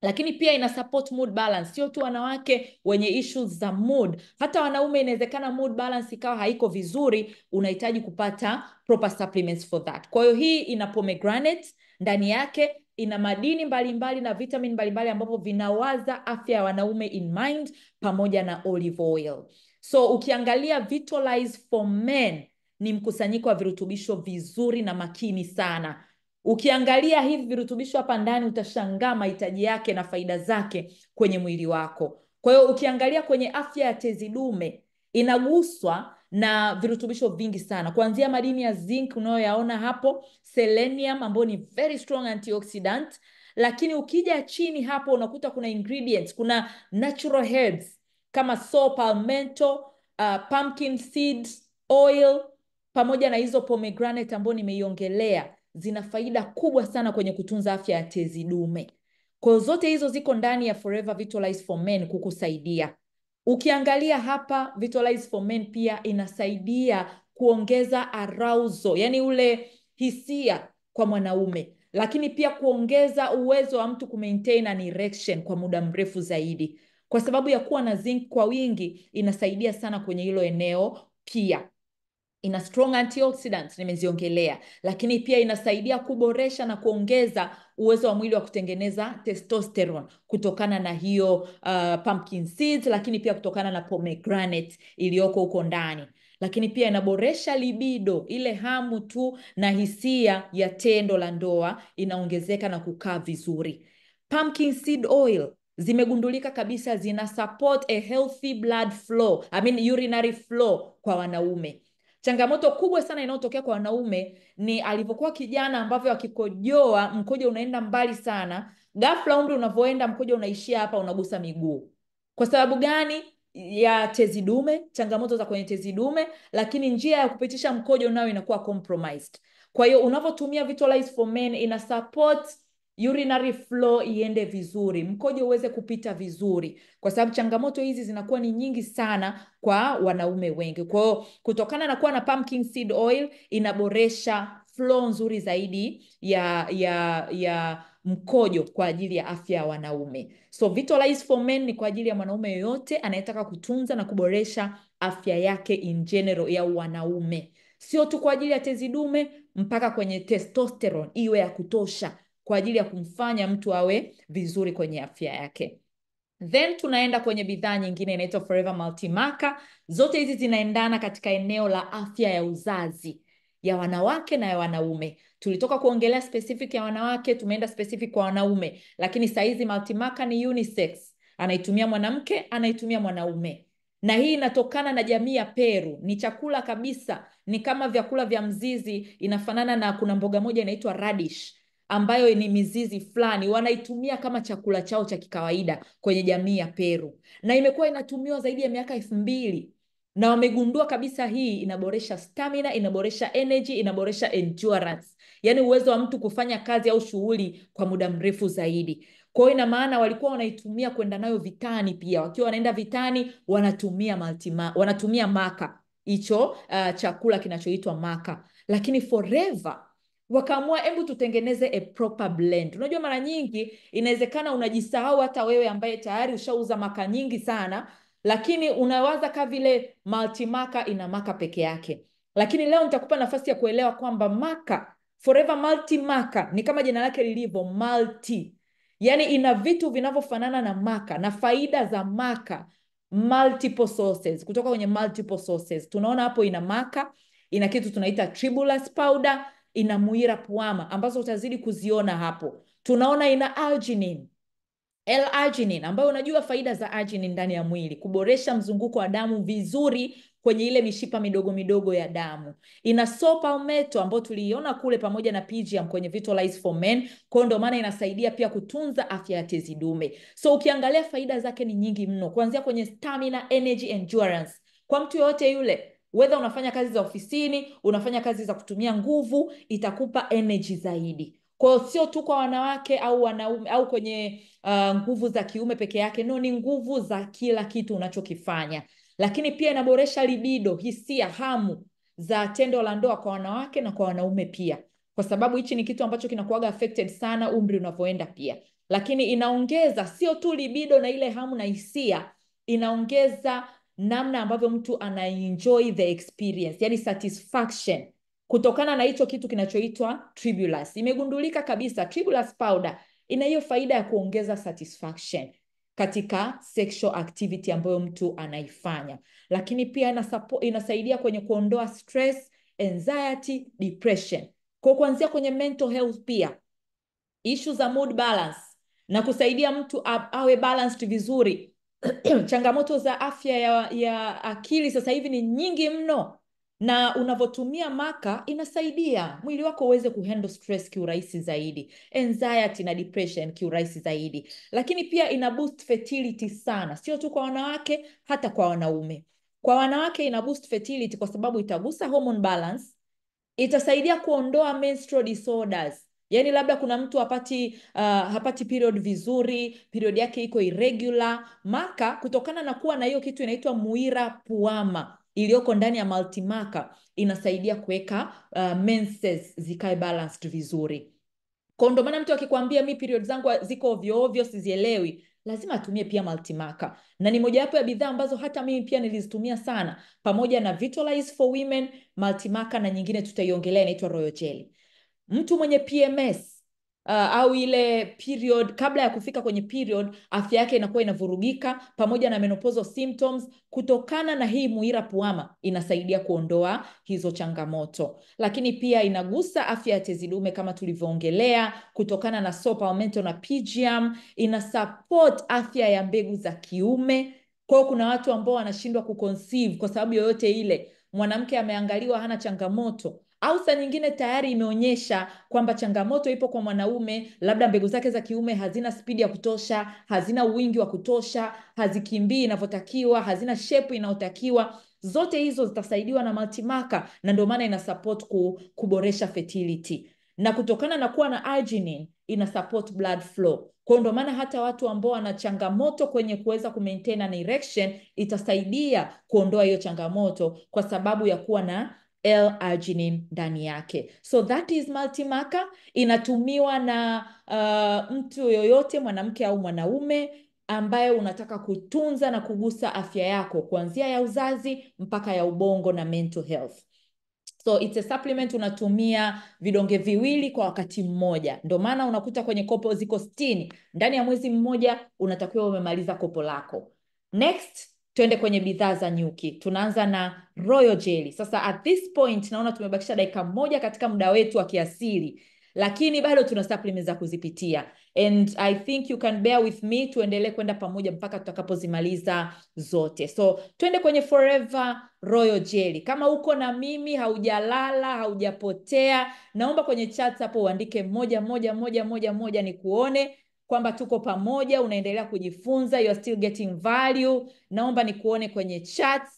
lakini pia ina support mood balance. Sio tu wanawake wenye issues za mood, hata wanaume inawezekana mood balance ikawa haiko vizuri, unahitaji kupata proper supplements for that. Kwa hiyo hii ina pomegranate ndani yake, ina madini mbalimbali mbali na vitamin mbalimbali ambavyo vinawaza afya ya wanaume in mind, pamoja na olive oil. So ukiangalia Vitalize for Men ni mkusanyiko wa virutubisho vizuri na makini sana. Ukiangalia hivi virutubisho hapa ndani utashangaa mahitaji yake na faida zake kwenye mwili wako. Kwa hiyo ukiangalia kwenye afya ya tezi dume inaguswa na virutubisho vingi sana, kuanzia madini ya zinc unayoyaona hapo, selenium ambayo ni very strong antioxidant, lakini ukija chini hapo unakuta kuna ingredients, kuna natural herbs kama saw palmetto, uh, pumpkin seeds oil pamoja na hizo pomegranate ambayo nimeiongelea zina faida kubwa sana kwenye kutunza afya ya tezi dume. Kwa hiyo zote hizo ziko ndani ya Forever Vitalize for Men kukusaidia. Ukiangalia hapa Vitalize for Men pia inasaidia kuongeza arousal, yani ule hisia kwa mwanaume, lakini pia kuongeza uwezo wa mtu kumaintain an erection kwa muda mrefu zaidi. Kwa sababu ya kuwa na zinc kwa wingi, inasaidia sana kwenye hilo eneo pia ina strong antioxidants nimeziongelea, lakini pia inasaidia kuboresha na kuongeza uwezo wa mwili wa kutengeneza testosterone kutokana na hiyo uh, pumpkin seeds, lakini pia kutokana na pomegranate iliyoko huko ndani, lakini pia inaboresha libido, ile hamu tu na hisia ya tendo la ndoa inaongezeka na kukaa vizuri. Pumpkin seed oil zimegundulika kabisa zina support a healthy blood flow, I mean urinary flow kwa wanaume. Changamoto kubwa sana inayotokea kwa wanaume ni alivyokuwa kijana, ambavyo akikojoa mkojo unaenda mbali sana, ghafla umri unavyoenda mkojo unaishia hapa, unagusa miguu. Kwa sababu gani? Ya tezi dume, changamoto za kwenye tezi dume, lakini njia ya kupitisha mkojo nayo inakuwa compromised. Kwa hiyo unavyotumia Vitalize for Men ina support urinary flow iende vizuri, mkojo uweze kupita vizuri, kwa sababu changamoto hizi zinakuwa ni nyingi sana kwa wanaume wengi. Kwa hiyo kutokana na kuwa na pumpkin seed oil inaboresha flow nzuri zaidi ya ya ya mkojo kwa ajili ya afya ya wanaume. So Vitalize for Men ni kwa ajili ya mwanaume yoyote anayetaka kutunza na kuboresha afya yake in general ya wanaume, sio tu kwa ajili ya tezi dume, mpaka kwenye testosterone iwe ya kutosha kwa ajili ya kumfanya mtu awe vizuri kwenye afya yake. Then tunaenda kwenye bidhaa nyingine inaitwa Forever Multimaca. Zote hizi zinaendana katika eneo la afya ya uzazi ya wanawake na ya wanaume. Tulitoka kuongelea specific ya wanawake, tumeenda specific kwa wanaume, lakini saizi Multimaca ni unisex, anaitumia mwanamke, anaitumia mwanaume na hii inatokana na jamii ya Peru. Ni chakula kabisa, ni kama vyakula vya mzizi, inafanana na kuna mboga moja inaitwa radish ambayo ni mizizi fulani wanaitumia kama chakula chao cha kikawaida kwenye jamii ya Peru, na imekuwa inatumiwa zaidi ya miaka elfu mbili na wamegundua kabisa hii inaboresha stamina, inaboresha energy, inaboresha endurance, yaani uwezo wa mtu kufanya kazi au shughuli kwa muda mrefu zaidi. Kwa hiyo ina maana walikuwa wanaitumia kwenda nayo vitani, pia wakiwa wanaenda vitani wanatumia maltima, wanatumia maka hicho uh, chakula kinachoitwa maka, lakini Forever wakaamua hebu tutengeneze a proper blend. Unajua, mara nyingi inawezekana unajisahau hata wewe ambaye tayari ushauza maka nyingi sana, lakini unawaza ka vile multimaka ina maka peke yake. Lakini leo nitakupa nafasi ya kuelewa kwamba maka Forever Multimaca ni kama jina lake lilivyo multi, yaani ina vitu vinavyofanana na maka na faida za maka multiple sources, kutoka kwenye multiple sources. Tunaona hapo ina maka, ina kitu tunaita tribulus powder ina muira puama ambazo utazidi kuziona hapo. Tunaona ina arginine, L-arginine ambayo unajua faida za arginine ndani ya mwili, kuboresha mzunguko wa damu vizuri kwenye ile mishipa midogo midogo ya damu. Ina saw palmetto ambayo tuliiona kule pamoja na pygeum kwenye Vitalize for Men, kwa ndio maana inasaidia pia kutunza afya ya tezi dume. So ukiangalia faida zake ni nyingi mno, kuanzia kwenye stamina, energy, endurance kwa mtu yoyote yule Whether unafanya kazi za ofisini, unafanya kazi za kutumia nguvu, itakupa energy zaidi. Kwa hiyo sio tu kwa wanawake au wanaume au kwenye uh, nguvu za kiume peke yake, no, ni nguvu za kila kitu unachokifanya. Lakini pia inaboresha libido, hisia, hamu za tendo la ndoa kwa wanawake na kwa wanaume pia, kwa sababu hichi ni kitu ambacho kinakuwaga affected sana umri unavyoenda pia. lakini inaongeza sio tu libido na ile hamu na hisia, inaongeza namna ambavyo mtu anaenjoy the experience, yani satisfaction kutokana na hicho kitu kinachoitwa tribulus. Imegundulika kabisa tribulus powder ina hiyo faida ya kuongeza satisfaction katika sexual activity ambayo mtu anaifanya, lakini pia ina support, inasaidia kwenye kuondoa stress, anxiety, depression. Kwa kuanzia kwenye mental health pia issue za mood balance na kusaidia mtu awe balanced vizuri. Changamoto za afya ya, ya akili sasa hivi ni nyingi mno, na unavyotumia maka inasaidia mwili wako uweze kuhandle stress kiurahisi zaidi, anxiety na depression kiurahisi zaidi, lakini pia ina boost fertility sana, sio tu kwa wanawake, hata kwa wanaume. Kwa wanawake ina boost fertility kwa sababu itagusa hormone balance, itasaidia kuondoa menstrual disorders Yaani labda kuna mtu hapati uh, hapati period vizuri, period yake iko irregular. Maka kutokana na kuwa na hiyo kitu inaitwa muira puama iliyoko ndani ya multimaka inasaidia kuweka uh, menses zikae balanced vizuri. Kwa ndo maana mtu akikwambia mi period zangu ziko ovyo ovyo sizielewi, lazima atumie pia multimaka, na ni mojawapo ya bidhaa ambazo hata mimi pia nilizitumia sana, pamoja na Vitalize for Women, multimaka na nyingine tutaiongelea inaitwa Royal Jelly. Mtu mwenye PMS uh, au ile period kabla ya kufika kwenye period, afya yake inakuwa inavurugika pamoja na menopausal symptoms. Kutokana na hii muira puama inasaidia kuondoa hizo changamoto, lakini pia inagusa afya ya tezi dume kama tulivyoongelea, kutokana na saw palmetto na PGM. Ina support afya ya mbegu za kiume. Kwa hiyo kuna watu ambao wanashindwa kuconceive kwa sababu yoyote ile, mwanamke ameangaliwa hana changamoto au saa nyingine tayari imeonyesha kwamba changamoto ipo kwa mwanaume, labda mbegu zake za kiume hazina spidi ya kutosha, hazina wingi wa kutosha, hazikimbii inavyotakiwa, hazina shepu inayotakiwa. Zote hizo zitasaidiwa na multimaka, na ndio maana ina support ku, kuboresha fertility na kutokana na kuwa na arginine ina support blood flow. Kwa ndio maana hata watu ambao wana changamoto kwenye kuweza kumaintain an erection itasaidia kuondoa hiyo changamoto kwa sababu ya kuwa na L-arginine ndani yake. So that is multimaka, inatumiwa na uh, mtu yoyote mwanamke au mwanaume ambaye unataka kutunza na kugusa afya yako kuanzia ya uzazi mpaka ya ubongo na mental health. So it's a supplement unatumia vidonge viwili kwa wakati mmoja. Ndio maana unakuta kwenye kopo ziko sitini. Ndani ya mwezi mmoja unatakiwa umemaliza kopo lako. Next Tuende kwenye bidhaa za nyuki. Tunaanza na Royal Jelly. Sasa at this point naona tumebakisha dakika moja katika muda wetu wa kiasili, lakini bado tuna supplements za kuzipitia and I think you can bear with me, tuendelee kwenda pamoja mpaka tutakapozimaliza zote. So twende kwenye Forever Royal Jelly. Kama uko na mimi, haujalala, haujapotea, naomba kwenye chat hapo uandike moja moja moja moja moja, ni kuone kwamba tuko pamoja, unaendelea kujifunza, you are still getting value. Naomba nikuone kwenye chats.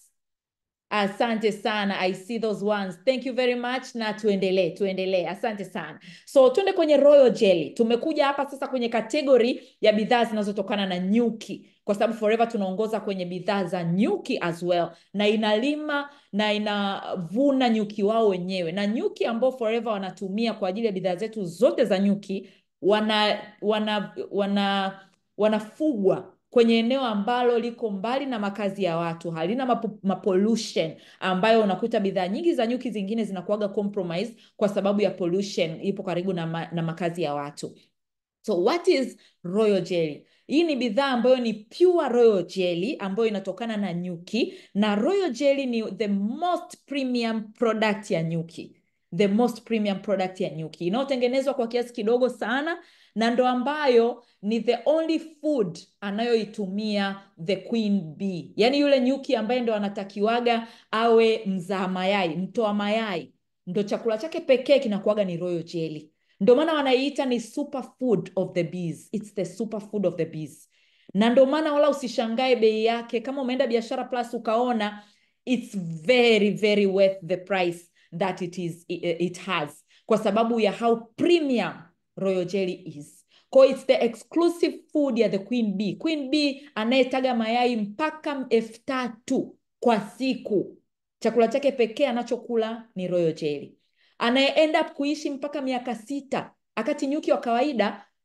Asante sana, I see those ones. Thank you very much, na tuendelee tuendelee. Asante sana. So tuende kwenye Royal Jelly. Tumekuja hapa sasa kwenye kategori ya bidhaa zinazotokana na nyuki, kwa sababu Forever tunaongoza kwenye bidhaa za nyuki as well, na inalima na inavuna nyuki wao wenyewe, na nyuki ambao Forever wanatumia kwa ajili ya bidhaa zetu zote za nyuki wana wana wana wanafugwa kwenye eneo ambalo liko mbali na makazi ya watu, halina mapo, mapollution ambayo unakuta bidhaa nyingi za nyuki zingine zinakuwaga compromise kwa sababu ya pollution, ipo karibu na, ma, na makazi ya watu. So what is Royal Jelly? Hii ni bidhaa ambayo ni pure Royal Jelly ambayo inatokana na nyuki, na Royal Jelly ni the most premium product ya nyuki the most premium product ya nyuki inayotengenezwa kwa kiasi kidogo sana, na ndo ambayo ni the only food anayoitumia the queen bee, yaani yule nyuki ambaye ndo anatakiwaga awe mzaa mayai, mtoa mayai, ndo chakula chake pekee kinakuwaga ni Royal Jelly. Ndo maana wanaiita ni superfood of the bees. It's the superfood of the bees, na ndo maana wala usishangae bei yake. Kama umeenda Biashara Plus ukaona it's very very worth the price that it is it has kwa sababu ya how premium Royal Jelly is. Kwa it's the exclusive food ya the queen bee. Queen bee anayetaga mayai mpaka elfu tatu kwa siku, chakula chake pekee anachokula ni Royal Jelly. Anaye end up kuishi mpaka miaka sita, akati nyuki wa kawaida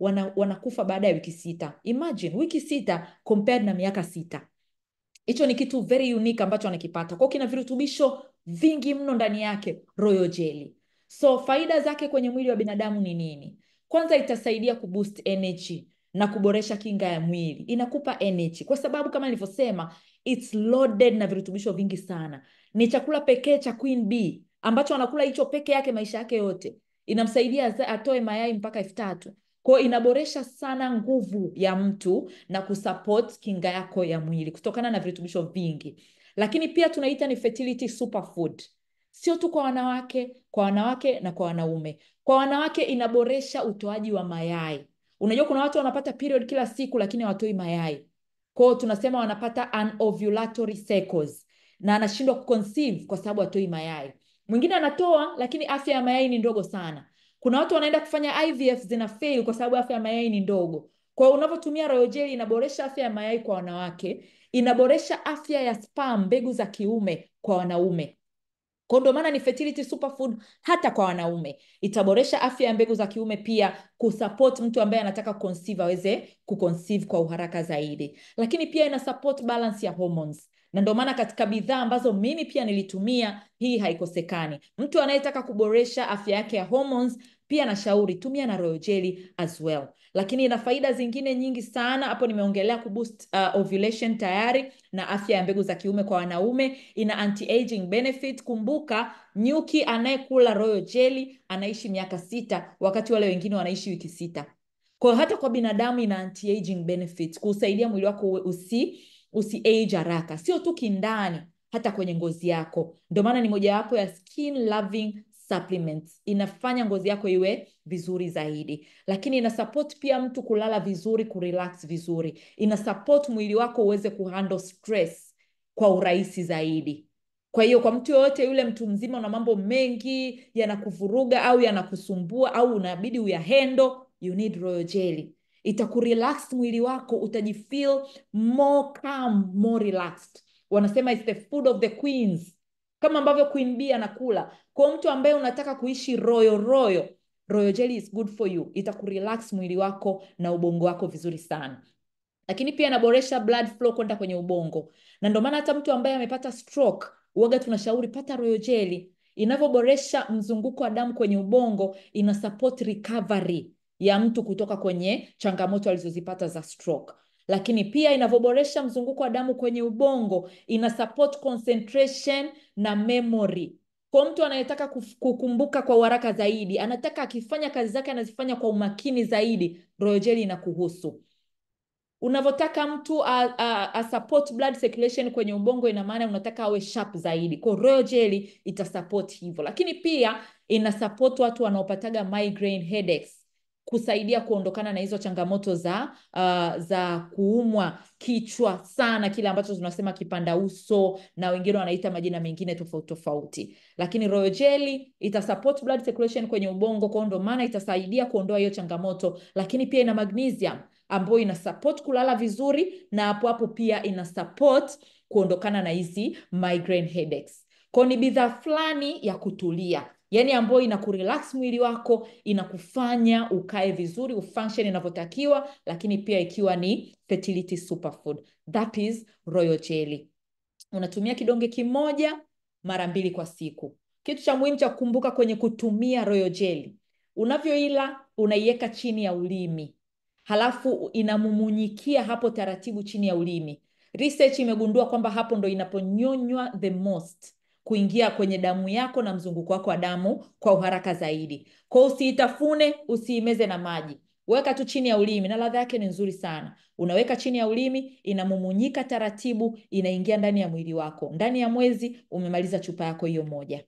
wana, wanakufa baada ya wiki sita. Imagine wiki sita compared na miaka sita. Hicho ni kitu very unique ambacho anakipata. Kwa hiyo kina virutubisho vingi mno ndani yake royal jelly. So faida zake kwenye mwili wa binadamu ni nini? Kwanza itasaidia kuboost energy na kuboresha kinga ya mwili. Inakupa energy kwa sababu kama nilivyosema, it's loaded na virutubisho vingi sana. Ni chakula pekee cha Queen Bee ambacho anakula hicho peke yake maisha yake yote. Inamsaidia aza- atoe mayai mpaka elfu tatu. Kwa hiyo inaboresha sana nguvu ya mtu na kusupport kinga yako ya mwili kutokana na virutubisho vingi. Lakini pia tunaita ni fertility superfood. Sio tu kwa wanawake, kwa wanawake na kwa wanaume. Kwa wanawake inaboresha utoaji wa mayai. Unajua kuna watu wanapata period kila siku lakini hawatoi mayai. Kwa hiyo tunasema wanapata anovulatory cycles na anashindwa kuconceive kwa sababu hatoi mayai. Mwingine anatoa lakini afya ya mayai ni ndogo sana. Kuna watu wanaenda kufanya IVF zina fail kwa sababu afya ya mayai ni ndogo. Kwa hiyo unavyotumia royal jelly inaboresha afya ya mayai kwa wanawake, inaboresha afya ya sperm, mbegu za kiume kwa wanaume. Kwa ndo maana ni fertility superfood hata kwa wanaume. Itaboresha afya ya mbegu za kiume pia kusupport mtu ambaye anataka conceive aweze kuconceive kwa uharaka zaidi. Lakini pia ina support balance ya hormones. Na ndio maana katika bidhaa ambazo mimi pia nilitumia hii haikosekani. Mtu anayetaka kuboresha afya yake ya hormones pia nashauri tumia na royal jelly as well. Lakini ina faida zingine nyingi sana. Hapo nimeongelea kuboost uh, ovulation tayari na afya ya mbegu za kiume kwa wanaume. Ina anti-aging benefit. Kumbuka nyuki anayekula royal jelly anaishi miaka sita wakati wale wengine wanaishi wiki sita. Kwa hiyo hata kwa binadamu ina anti-aging benefit kusaidia mwili wako uwe- usi usi age haraka, sio tu kindani, hata kwenye ngozi yako. Ndio maana ni mojawapo ya skin loving supplements. Inafanya ngozi yako iwe vizuri zaidi, lakini ina support pia mtu kulala vizuri, kurelax vizuri. Ina support mwili wako uweze kuhandle stress kwa urahisi zaidi. Kwa hiyo kwa mtu yoyote yule, mtu mzima, una mambo mengi yanakuvuruga au yanakusumbua au unabidi uyahendo, you need royal jelly. Itakurelax mwili wako, utajifeel more calm, more relaxed. Wanasema it's the food of the queens, kama ambavyo Queen Bee anakula. Kwa mtu ambaye unataka kuishi royal royal, royal jelly is good for you. Itakurelax mwili wako na ubongo wako vizuri sana lakini pia inaboresha blood flow kwenda kwenye ubongo, na ndio maana hata mtu ambaye amepata stroke uoga tunashauri pata royal jelly. Inavyoboresha mzunguko wa damu kwenye ubongo, ina support recovery ya mtu kutoka kwenye changamoto alizozipata za stroke. Lakini pia inavyoboresha mzunguko wa damu kwenye ubongo, ina support concentration na memory. Kwa mtu anayetaka kuf- kukumbuka kwa uharaka zaidi, anataka akifanya kazi zake anazifanya kwa umakini zaidi, royal jelly inakuhusu unavyotaka mtu a, a, a support blood circulation kwenye ubongo, ina maana unataka awe sharp zaidi. Kwa hiyo royal jelly itasupport hivyo, lakini pia ina support watu wanaopataga migraine headaches kusaidia kuondokana na hizo changamoto za uh, za kuumwa kichwa sana, kile ambacho tunasema kipanda uso na wengine wanaita majina mengine tofauti tofauti, lakini royal jelly ita support blood circulation kwenye ubongo, kwa hiyo ndio maana itasaidia kuondoa hiyo changamoto, lakini pia ina magnesium ambayo ina support kulala vizuri na hapo hapo pia ina support kuondokana na hizi migraine headaches. Kwa ni bidhaa fulani ya kutulia, yaani ambayo ina kurelax mwili wako, inakufanya ukae vizuri, ufunction inavyotakiwa, lakini pia ikiwa ni fertility superfood. That is royal jelly. Unatumia kidonge kimoja mara mbili kwa siku. Kitu cha muhimu cha kukumbuka kwenye kutumia royal jelly, unavyoila unaiweka chini ya ulimi halafu inamumunyikia hapo taratibu chini ya ulimi. Research imegundua kwamba hapo ndo inaponyonywa the most kuingia kwenye damu yako na mzunguko wako wa damu kwa uharaka zaidi. Kwa hiyo usiitafune, usiimeze na maji, weka tu chini ya ulimi, na ladha yake ni nzuri sana. Unaweka chini ya ulimi, inamumunyika taratibu, inaingia ndani ya mwili wako. Ndani ya mwezi umemaliza chupa yako hiyo moja.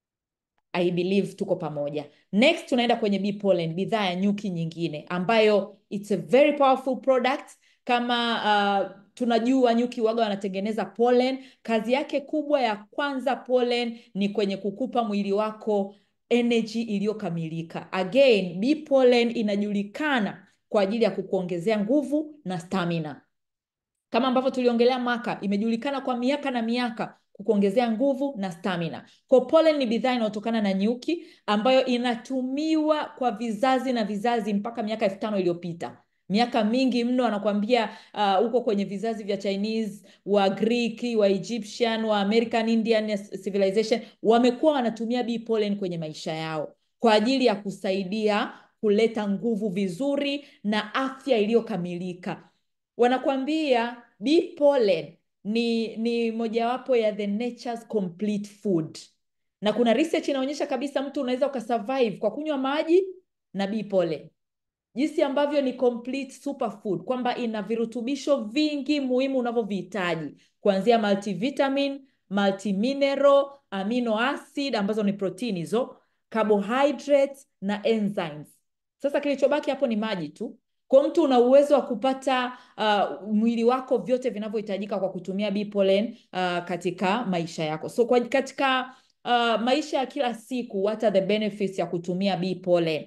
I believe tuko pamoja. Next tunaenda kwenye bee pollen, bidhaa ya nyuki nyingine ambayo it's a very powerful product. Kama uh, tunajua nyuki waga wanatengeneza pollen. Kazi yake kubwa ya kwanza pollen ni kwenye kukupa mwili wako energy iliyokamilika. Again, bee pollen inajulikana kwa ajili ya kukuongezea nguvu na stamina kama ambavyo tuliongelea maka, imejulikana kwa miaka na miaka kukuongezea nguvu na stamina. Kwa pollen ni bidhaa inayotokana na nyuki ambayo inatumiwa kwa vizazi na vizazi mpaka miaka elfu tano iliyopita miaka mingi mno anakuambia huko uh, kwenye vizazi vya Chinese wa Greek wa Egyptian wa American Indian civilization wamekuwa wanatumia bee pollen kwenye maisha yao kwa ajili ya kusaidia kuleta nguvu vizuri na afya iliyokamilika. Wanakuambia bee pollen ni ni mojawapo ya the nature's complete food, na kuna research inaonyesha kabisa mtu unaweza ukasurvive kwa kunywa maji na bee pollen jinsi ambavyo ni complete superfood kwamba ina virutubisho vingi muhimu unavyovihitaji kuanzia multivitamin, multimineral, amino acid ambazo ni protini hizo, carbohydrates na enzymes. Sasa kilichobaki hapo ni maji tu. Kwa mtu una uwezo wa kupata uh, mwili wako vyote vinavyohitajika kwa kutumia bee pollen uh, katika maisha yako. So kwa katika uh, maisha ya kila siku, what are the benefits ya kutumia bee pollen?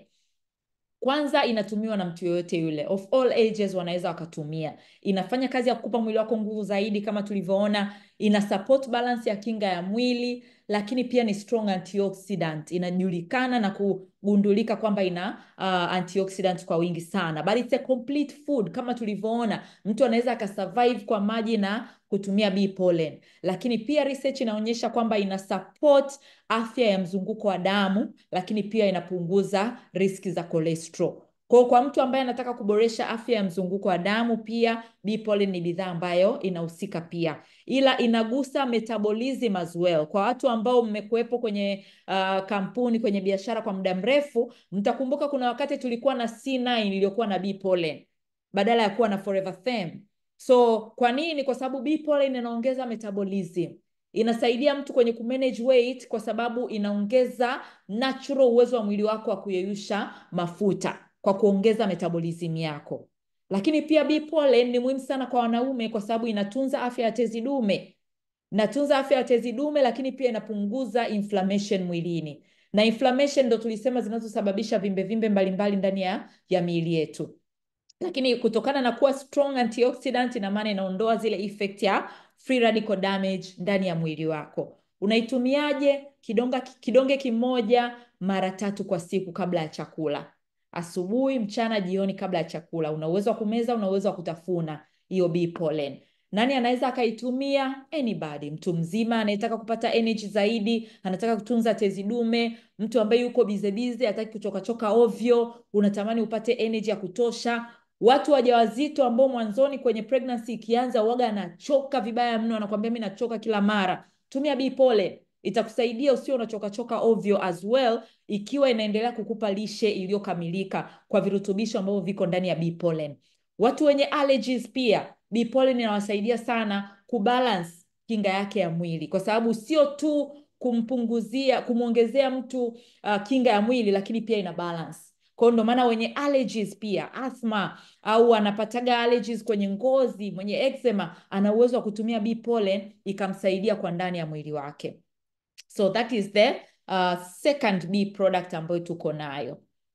Kwanza inatumiwa na mtu yoyote yule, of all ages wanaweza wakatumia. Inafanya kazi ya kukupa mwili wako nguvu zaidi, kama tulivyoona. Ina support balance ya kinga ya mwili, lakini pia ni strong antioxidant. Inajulikana na kugundulika kwamba ina uh, antioxidant kwa wingi sana, but it's a complete food. Kama tulivyoona, mtu anaweza akasurvive kwa maji na kutumia bee pollen, lakini pia research inaonyesha kwamba ina support afya ya mzunguko wa damu, lakini pia inapunguza riski za cholesterol. Kwa kwa mtu ambaye anataka kuboresha afya ya mzunguko wa damu, pia bee pollen ni bidhaa ambayo inahusika pia, ila inagusa metabolism as well. Kwa watu ambao mmekuwepo kwenye uh, kampuni kwenye biashara kwa muda mrefu, mtakumbuka kuna wakati tulikuwa na C9 iliyokuwa na bee pollen badala ya kuwa na Forever Fem. So kwa nini? Kwa sababu bee pollen inaongeza metabolism inasaidia mtu kwenye kumanage weight kwa sababu inaongeza natural uwezo wa mwili wako wa kuyeyusha mafuta kwa kuongeza metabolism yako. Lakini pia bee pollen ni muhimu sana kwa wanaume kwa sababu inatunza afya ya tezi dume, inatunza afya ya tezi dume, lakini pia inapunguza inflammation mwilini, na inflammation ndo tulisema zinazosababisha vimbe vimbe mbalimbali ndani ya, ya miili yetu lakini kutokana na kuwa strong antioxidant, ina maana inaondoa zile effect ya free radical damage ndani ya mwili wako. Unaitumiaje? Kidonga, kidonge kimoja mara tatu kwa siku kabla ya chakula, asubuhi, mchana, jioni, kabla ya chakula. Una uwezo wa kumeza, una uwezo wa kutafuna hiyo bee pollen. Nani anaweza akaitumia? Anybody, mtu mzima anayetaka kupata energy zaidi, anataka kutunza tezi dume, mtu ambaye yuko bize bize, hataki kuchokachoka ovyo, unatamani upate energy ya kutosha watu wajawazito ambao mwanzoni kwenye pregnancy ikianza uwaga anachoka vibaya mno, anakuambia mimi nachoka kila mara, tumia bee pollen, itakusaidia usio unachoka choka ovyo, as well ikiwa inaendelea kukupa lishe iliyokamilika kwa virutubisho ambavyo viko ndani ya bee pollen. Watu wenye allergies pia bee pollen inawasaidia sana kubalance kinga yake ya mwili, kwa sababu sio tu kumpunguzia kumwongezea mtu uh, kinga ya mwili, lakini pia ina balance kwa hiyo ndo maana wenye allergies pia asthma au anapataga allergies kwenye ngozi, mwenye eczema ana uwezo wa kutumia bee pollen ikamsaidia kwa ndani ya mwili wake. So that is the uh, second bee product ambayo tuko nayo.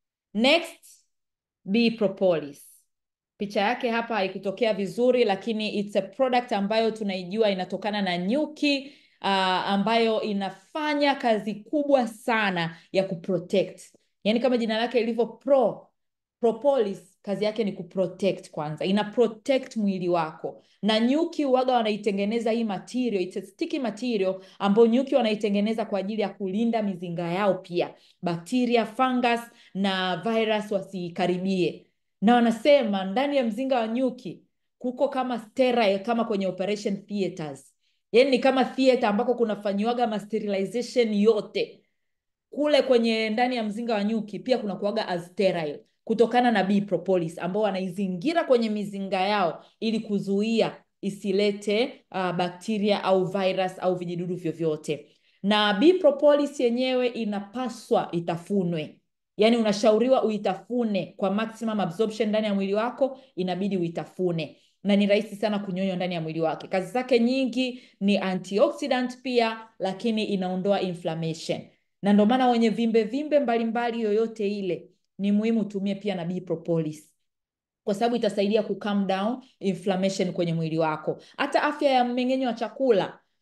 Next, bee propolis. Picha yake hapa haikutokea vizuri, lakini it's a product ambayo tunaijua inatokana na nyuki uh, ambayo inafanya kazi kubwa sana ya kuprotect Yaani kama jina lake ilivyo pro propolis, kazi yake ni kuprotect. Kwanza ina protect mwili wako, na nyuki waga wanaitengeneza hii material, it's a sticky material ambayo nyuki wanaitengeneza kwa ajili ya kulinda mizinga yao, pia bakteria, fungus na virus wasikaribie. Na wanasema ndani ya mzinga wa nyuki kuko kama sterile, kama kwenye operation theaters, yaani ni kama theater ambako kunafanyiwaga masterilization yote kule kwenye ndani ya mzinga wa nyuki pia kuna kuaga as sterile kutokana na bee propolis ambao wanaizingira kwenye mizinga yao ili kuzuia isilete uh, bakteria au virus au vijidudu vyovyote. Na bee propolis yenyewe inapaswa itafunwe, yaani unashauriwa uitafune kwa maximum absorption ndani ya mwili wako, inabidi uitafune na ni rahisi sana kunyonywa ndani ya mwili wake. Kazi zake nyingi ni antioxidant pia, lakini inaondoa inflammation na ndio maana wenye vimbe vimbe mbalimbali yoyote ile ni muhimu utumie pia na bee propolis kwa sababu itasaidia ku calm down inflammation kwenye mwili wako. Hata afya ya mmeng'enyo wa chakula,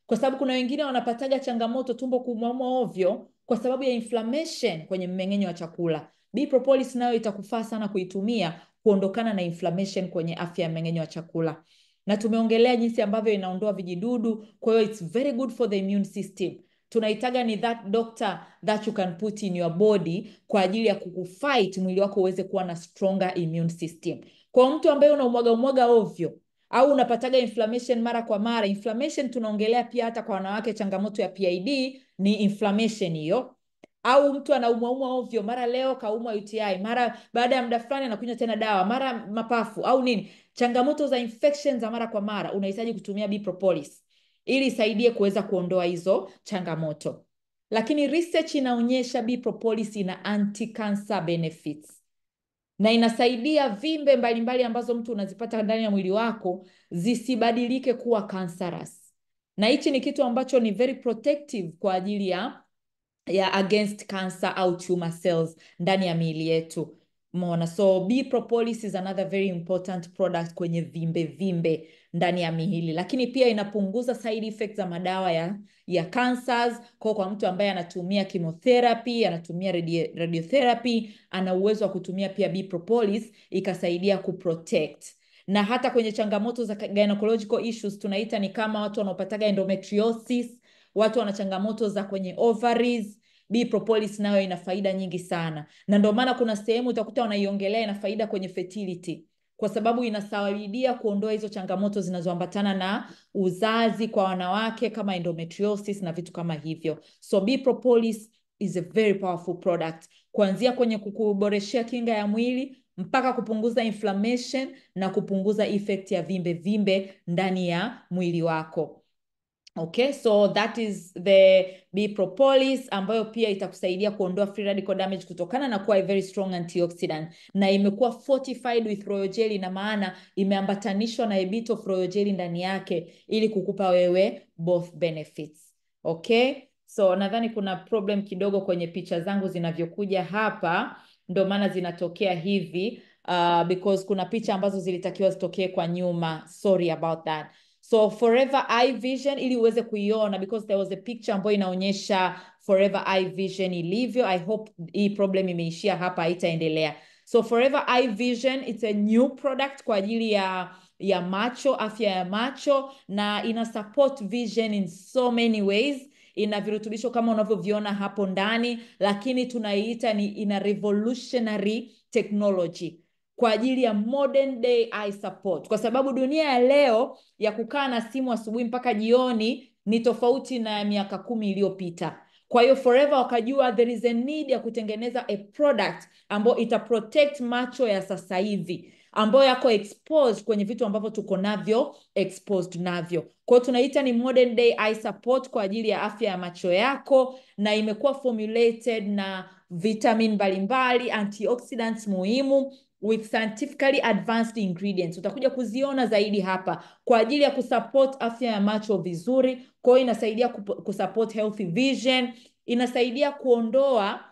kwa sababu kuna wengine wanapataga changamoto tumbo kuumauma ovyo kwa sababu ya inflammation kwenye mmeng'enyo wa chakula. Bee propolis nayo itakufaa sana kuitumia kuondokana na inflammation kwenye afya ya mmeng'enyo wa chakula, na tumeongelea jinsi ambavyo inaondoa vijidudu. Kwa hiyo it's very good for the immune system. Tunaitaga ni that doctor that you can put in your body kwa ajili ya kukufight mwili wako uweze kuwa na stronger immune system. Kwa mtu ambaye unaumwaga umwaga ovyo au unapataga inflammation mara kwa mara, inflammation tunaongelea pia hata kwa wanawake, changamoto ya PID ni inflammation hiyo au mtu anaumwaumwa ovyo, mara leo kaumwa UTI, mara baada ya muda fulani anakunywa tena dawa, mara mapafu au nini, changamoto za infection za mara kwa mara, unahitaji kutumia Bee propolis ili isaidie kuweza kuondoa hizo changamoto. Lakini research inaonyesha Bee propolis ina anti-cancer benefits na inasaidia vimbe mbalimbali mbali ambazo mtu unazipata ndani ya mwili wako zisibadilike kuwa cancerous, na hichi ni kitu ambacho ni very protective kwa ajili ya ya against cancer au tumor cells ndani ya miili yetu. Umeona, so Bee propolis is another very important product kwenye vimbe vimbe ndani ya miili, lakini pia inapunguza side effects za madawa ya ya cancers. Kwa kwa mtu ambaye anatumia chemotherapy, anatumia radio, radiotherapy, ana uwezo wa kutumia pia Bee propolis ikasaidia kuprotect na hata kwenye changamoto za gynecological issues tunaita ni kama watu wanaopataga endometriosis, watu wana changamoto za kwenye ovaries. Bee propolis nayo ina faida nyingi sana, na ndio maana kuna sehemu utakuta wanaiongelea ina faida kwenye fertility, kwa sababu inasaidia kuondoa hizo changamoto zinazoambatana na uzazi kwa wanawake kama endometriosis na vitu kama hivyo. So Bee propolis is a very powerful product, kuanzia kwenye kukuboreshea kinga ya mwili mpaka kupunguza inflammation na kupunguza effect ya vimbe vimbe ndani ya mwili wako. Okay, so that is the Bee propolis ambayo pia itakusaidia kuondoa free radical damage kutokana na kuwa a very strong antioxidant na imekuwa fortified with royal jelly, na maana imeambatanishwa na a bit of royal jelly ndani yake ili kukupa wewe both benefits. Okay, so nadhani kuna problem kidogo kwenye picha zangu zinavyokuja hapa, ndio maana zinatokea hivi uh, because kuna picha ambazo zilitakiwa zitokee kwa nyuma. Sorry about that. So Forever Eye Vision ili uweze kuiona because there was a picture ambayo inaonyesha Forever Eye Vision ilivyo. I hope hii problem imeishia hapa, haitaendelea. So Forever Eye Vision it's a new product kwa ajili ya ya macho, afya ya macho na ina support vision in so many ways. Ina virutubisho kama unavyoviona hapo ndani, lakini tunaiita ni ina revolutionary technology kwa ajili ya modern day eye support, kwa sababu dunia ya leo ya kukaa na simu asubuhi mpaka jioni ni tofauti na ya miaka kumi iliyopita. Kwa hiyo Forever wakajua there is a need ya kutengeneza a product ambayo ita protect macho ya sasa hivi ambayo yako exposed kwenye vitu ambavyo tuko navyo exposed navyo. Kwa hiyo tunaita ni modern day eye support kwa ajili ya afya ya macho yako, na imekuwa formulated na vitamin mbalimbali, antioxidants muhimu with scientifically advanced ingredients. Utakuja kuziona zaidi hapa kwa ajili ya kusupport afya ya macho vizuri. Kwa hiyo inasaidia kusupport healthy vision, inasaidia kuondoa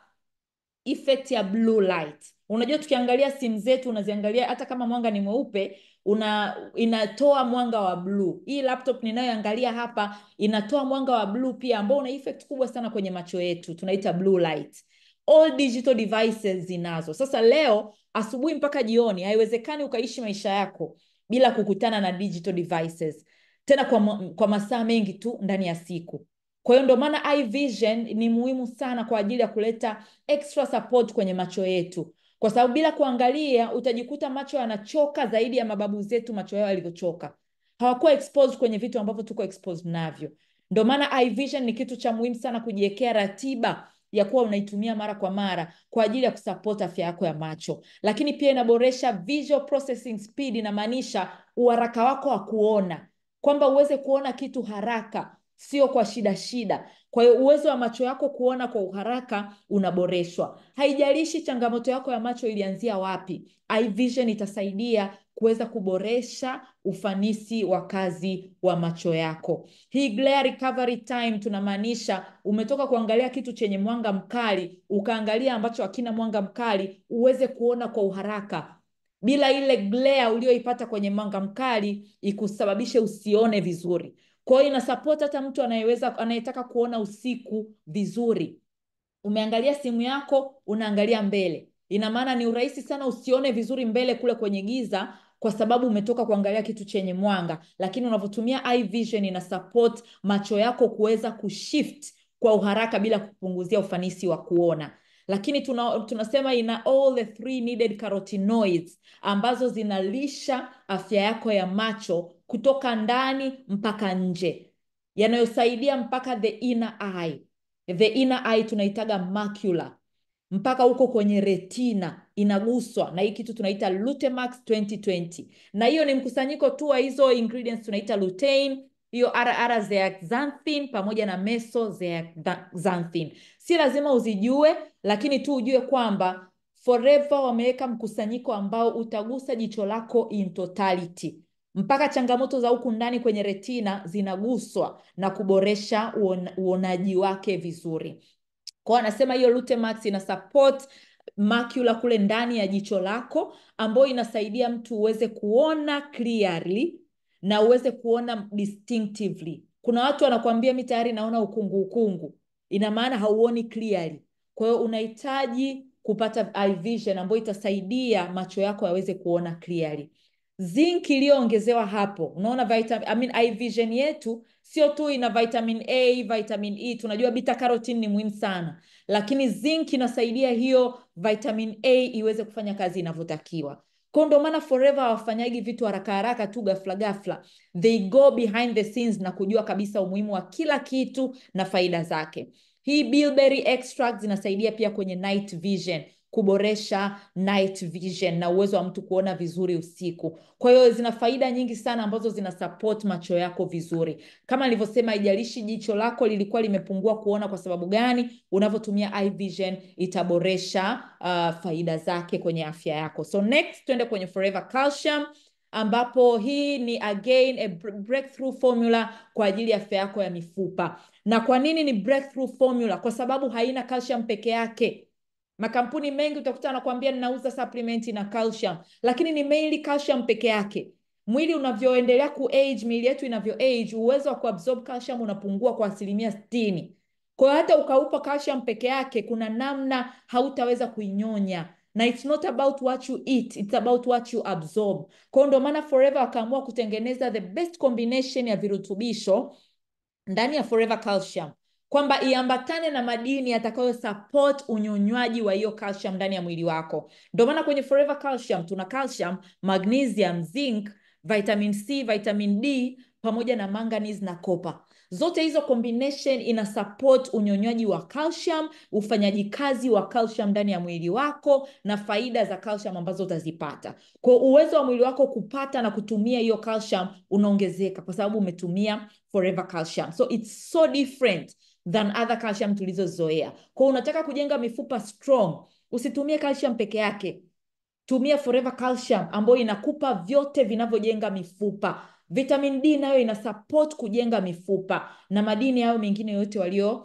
effect ya blue light. Unajua, tukiangalia simu zetu unaziangalia, hata kama mwanga ni mweupe una inatoa mwanga wa blue. Hii laptop ninayoangalia hapa inatoa mwanga wa blue pia, ambao una effect kubwa sana kwenye macho yetu, tunaita blue light. All digital devices zinazo. Sasa leo asubuhi mpaka jioni, haiwezekani ukaishi maisha yako bila kukutana na digital devices, tena kwa, kwa masaa mengi tu ndani ya siku. Kwa hiyo ndio maana eye vision ni muhimu sana kwa ajili ya kuleta extra support kwenye macho yetu, kwa sababu bila kuangalia utajikuta macho yanachoka zaidi ya mababu zetu macho yao yalivyochoka. Hawakuwa exposed kwenye vitu ambavyo tuko exposed navyo. Ndio maana eye vision ni kitu cha muhimu sana kujiwekea ratiba ya kuwa unaitumia mara kwa mara kwa ajili ya kusupport afya yako ya macho, lakini pia inaboresha visual processing speed, inamaanisha uharaka wako wa kuona, kwamba uweze kuona kitu haraka, sio kwa shida shida. Kwa hiyo uwezo wa macho yako kuona kwa uharaka unaboreshwa. Haijalishi changamoto yako ya macho ilianzia wapi, eye vision itasaidia kuweza kuboresha ufanisi wa kazi wa macho yako. Hii glare recovery time tunamaanisha umetoka kuangalia kitu chenye mwanga mkali ukaangalia ambacho hakina mwanga mkali, uweze kuona kwa uharaka bila ile glare uliyoipata kwenye mwanga mkali ikusababishe usione vizuri. Kwa hiyo ina support hata mtu anayeweza anayetaka kuona usiku vizuri. Umeangalia simu yako, unaangalia mbele. Ina maana ni urahisi sana usione vizuri mbele kule kwenye giza kwa sababu umetoka kuangalia kitu chenye mwanga, lakini unavyotumia eye vision ina support macho yako kuweza kushift kwa uharaka bila kupunguzia ufanisi wa kuona. Lakini tuna, tunasema ina all the three needed carotenoids ambazo zinalisha afya yako ya macho kutoka ndani mpaka nje, yanayosaidia mpaka the inner eye. The inner eye tunaitaga macula mpaka huko kwenye retina inaguswa na hii kitu tunaita Lutemax 2020, na hiyo ni mkusanyiko tu wa hizo ingredients tunaita lutein, hiyo RR zeaxanthin pamoja na mesozeaxanthin. Si lazima uzijue, lakini tu ujue kwamba Forever wameweka mkusanyiko ambao utagusa jicho lako in totality mpaka changamoto za huku ndani kwenye retina zinaguswa na kuboresha uon, uonaji wake vizuri. Kwa anasema hiyo Lutemax ina support macula kule ndani ya jicho lako, ambayo inasaidia mtu uweze kuona clearly na uweze kuona distinctively. Kuna watu wanakuambia mi tayari naona ukungu ukungu, ina maana hauoni clearly. Kwa hiyo unahitaji kupata eye vision ambayo itasaidia macho yako yaweze kuona clearly. Zinc iliyoongezewa hapo, unaona vitamin, I mean, eye vision yetu sio tu ina vitamin A, vitamin E. Tunajua beta carotene ni muhimu sana, lakini zinc inasaidia hiyo vitamin A iweze kufanya kazi inavyotakiwa. Kwa ndio maana Forever hawafanyagi vitu haraka haraka tu ghafla ghafla, they go behind the scenes na kujua kabisa umuhimu wa kila kitu na faida zake. Hii bilberry extract zinasaidia pia kwenye night vision kuboresha night vision na uwezo wa mtu kuona vizuri usiku. Kwa hiyo zina faida nyingi sana ambazo zina support macho yako vizuri. Kama nilivyosema, haijalishi jicho lako lilikuwa limepungua kuona kwa sababu gani, unavyotumia eye vision itaboresha uh, faida zake kwenye afya yako. So next tuende kwenye Forever Calcium ambapo hii ni again a breakthrough formula kwa ajili ya afya yako ya mifupa. Na kwa nini ni breakthrough formula? Kwa sababu haina calcium peke yake. Makampuni mengi utakuta anakuambia ninauza supplement na calcium, lakini ni mainly calcium peke yake. Mwili unavyoendelea ku age, miili yetu inavyo age, uwezo wa kuabsorb calcium unapungua kwa asilimia sitini. Kwa hiyo hata ukaupa calcium peke yake, kuna namna hautaweza kuinyonya na it's not about what you eat, it's about what you absorb. Kwa hiyo ndio maana Forever wakaamua kutengeneza the best combination ya virutubisho ndani ya Forever Calcium kwamba iambatane na madini yatakayo support unyonywaji wa hiyo calcium ndani ya mwili wako. Ndio maana kwenye Forever Calcium tuna calcium, magnesium, zinc, vitamin C, vitamin D pamoja na manganese na copper. Zote hizo combination ina support unyonywaji wa calcium, ufanyaji kazi wa calcium ndani ya mwili wako na faida za calcium ambazo utazipata. Kwa uwezo wa mwili wako kupata na kutumia hiyo calcium unaongezeka kwa sababu umetumia Forever Calcium. So it's so different than other calcium tulizozoea. Kwa unataka kujenga mifupa strong, usitumie calcium peke yake. Tumia Forever Calcium ambayo inakupa vyote vinavyojenga mifupa. Vitamin D nayo ina support kujenga mifupa na madini hayo mengine yote walio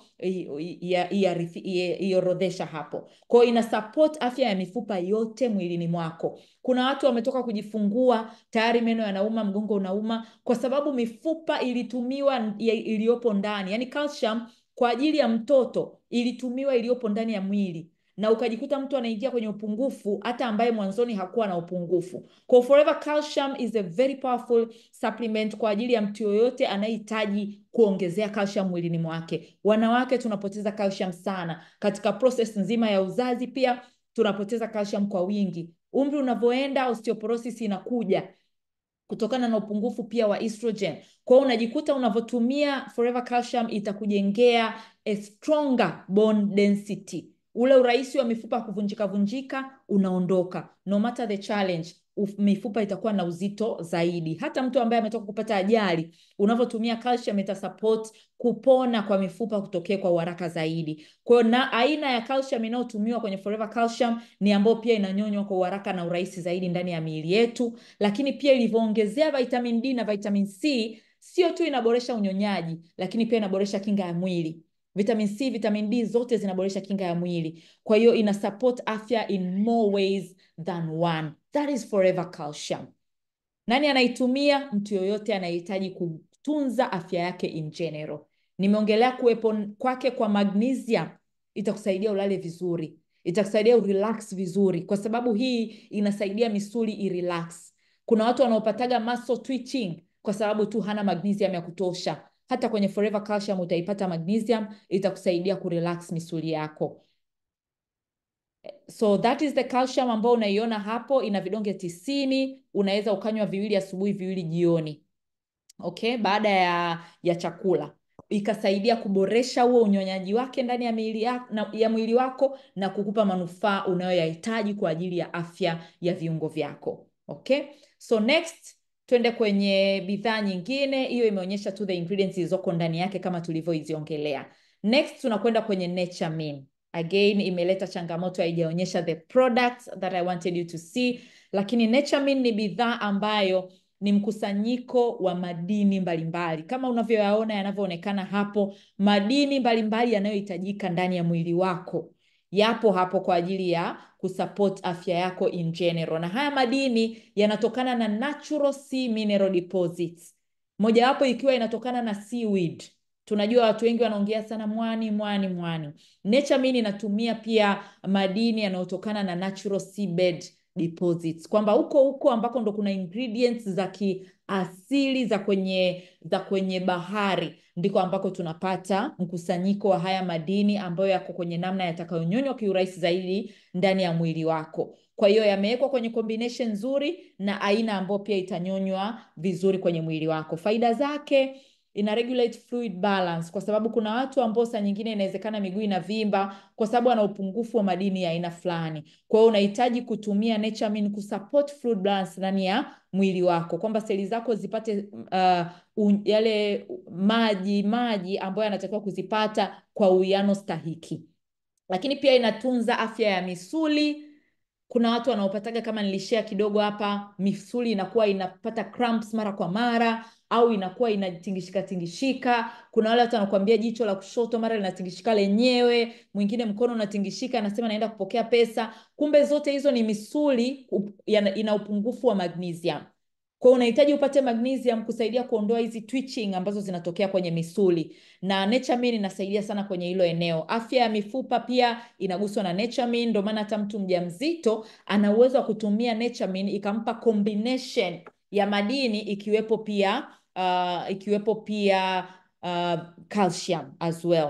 iorodhesha hapo. Kwa hiyo ina support afya ya mifupa yote mwilini mwako. Kuna watu wametoka kujifungua tayari meno yanauma, mgongo unauma kwa sababu mifupa ilitumiwa iliyopo ndani, yaani calcium kwa ajili ya mtoto ilitumiwa iliyopo ndani ya mwili na ukajikuta mtu anaingia kwenye upungufu hata ambaye mwanzoni hakuwa na upungufu. Kwa Forever Calcium is a very powerful supplement kwa ajili ya mtu yoyote anayehitaji kuongezea calcium mwilini mwake. Wanawake tunapoteza calcium sana katika process nzima ya uzazi, pia tunapoteza calcium kwa wingi. Umri unavyoenda, osteoporosis inakuja kutokana na upungufu pia wa estrogen. Kwa hiyo unajikuta unavyotumia Forever Calcium itakujengea a stronger bone density ule urahisi wa mifupa kuvunjika vunjika unaondoka. No matter the challenge, uf, mifupa itakuwa na uzito zaidi. Hata mtu ambaye ametoka kupata ajali, unavyotumia calcium ita support kupona kwa mifupa kutokea kwa uharaka zaidi. Kwa hiyo na aina ya calcium inayotumiwa kwenye Forever Calcium ni ambayo pia inanyonywa kwa uharaka na urahisi zaidi ndani ya miili yetu, lakini pia ilivyoongezea vitamin D na vitamin C, sio tu inaboresha unyonyaji, lakini pia inaboresha kinga ya mwili. Vitamin C, vitamin D zote zinaboresha kinga ya mwili. Kwa hiyo ina support afya in more ways than one. That is Forever Calcium. Nani anaitumia? Mtu yoyote anayehitaji kutunza afya yake in general. Nimeongelea kuwepo kwake kwa magnesium, itakusaidia ulale vizuri, itakusaidia urelax vizuri, kwa sababu hii inasaidia misuli irelax. Kuna watu wanaopataga muscle twitching kwa sababu tu hana magnesium ya kutosha. Hata kwenye Forever Calcium utaipata magnesium, itakusaidia kurelax misuli yako. So that is the calcium ambayo unaiona hapo, ina vidonge tisini. Unaweza ukanywa viwili asubuhi, viwili jioni, okay, baada ya, ya chakula ikasaidia kuboresha huo unyonyaji wake ndani ya mwili ya, ya mwili wako na kukupa manufaa unayoyahitaji kwa ajili ya afya ya viungo vyako. Okay, so next twende kwenye bidhaa nyingine. Hiyo imeonyesha tu the ingredients zilizoko ndani yake kama tulivyoiziongelea. Next tunakwenda kwenye Naturemin. Again imeleta changamoto, haijaonyesha the products that I wanted you to see, lakini Naturemin ni bidhaa ambayo ni mkusanyiko wa madini mbalimbali kama unavyoyaona yanavyoonekana hapo. Madini mbalimbali yanayohitajika ndani ya mwili wako yapo hapo kwa ajili ya kusupport afya yako in general, na haya madini yanatokana na natural sea mineral deposits, mojawapo ikiwa inatokana na seaweed. Tunajua watu wengi wanaongea sana mwani mwani mwani. Naturemin inatumia pia madini yanayotokana na natural seabed deposits, kwamba huko huko ambako ndo kuna ingredients za kiasili za kwenye za kwenye bahari ndiko ambako tunapata mkusanyiko wa haya madini ambayo yako kwenye namna yatakayonyonywa kiurahisi zaidi ndani ya mwili wako. Kwa hiyo yamewekwa kwenye combination nzuri na aina ambayo pia itanyonywa vizuri kwenye mwili wako. Faida zake ina regulate fluid balance, kwa sababu kuna watu ambao saa nyingine inawezekana miguu inavimba kwa sababu ana upungufu wa madini ya aina fulani. Kwa hiyo unahitaji kutumia Naturemin kusupport fluid balance ndani ya mwili wako, kwamba seli zako zipate uh, un, yale maji maji ambayo yanatakiwa kuzipata kwa uwiano stahiki. Lakini pia inatunza afya ya misuli. Kuna watu wanaopataga kama nilishare kidogo hapa, misuli inakuwa inapata cramps mara kwa mara au inakuwa inatingishika tingishika. Kuna wale watu wanakuambia jicho la kushoto mara linatingishika lenyewe, mwingine mkono unatingishika, anasema naenda kupokea pesa. Kumbe zote hizo ni misuli ina upungufu wa magnesium. Kwa unahitaji upate magnesium kusaidia kuondoa hizi twitching ambazo zinatokea kwenye misuli, na Naturemin inasaidia sana kwenye hilo eneo. Afya ya mifupa pia inaguswa na Naturemin, ndio maana hata mtu mjamzito ana uwezo wa kutumia Naturemin ikampa combination ya madini ikiwepo pia uh, ikiwepo pia uh, calcium as well.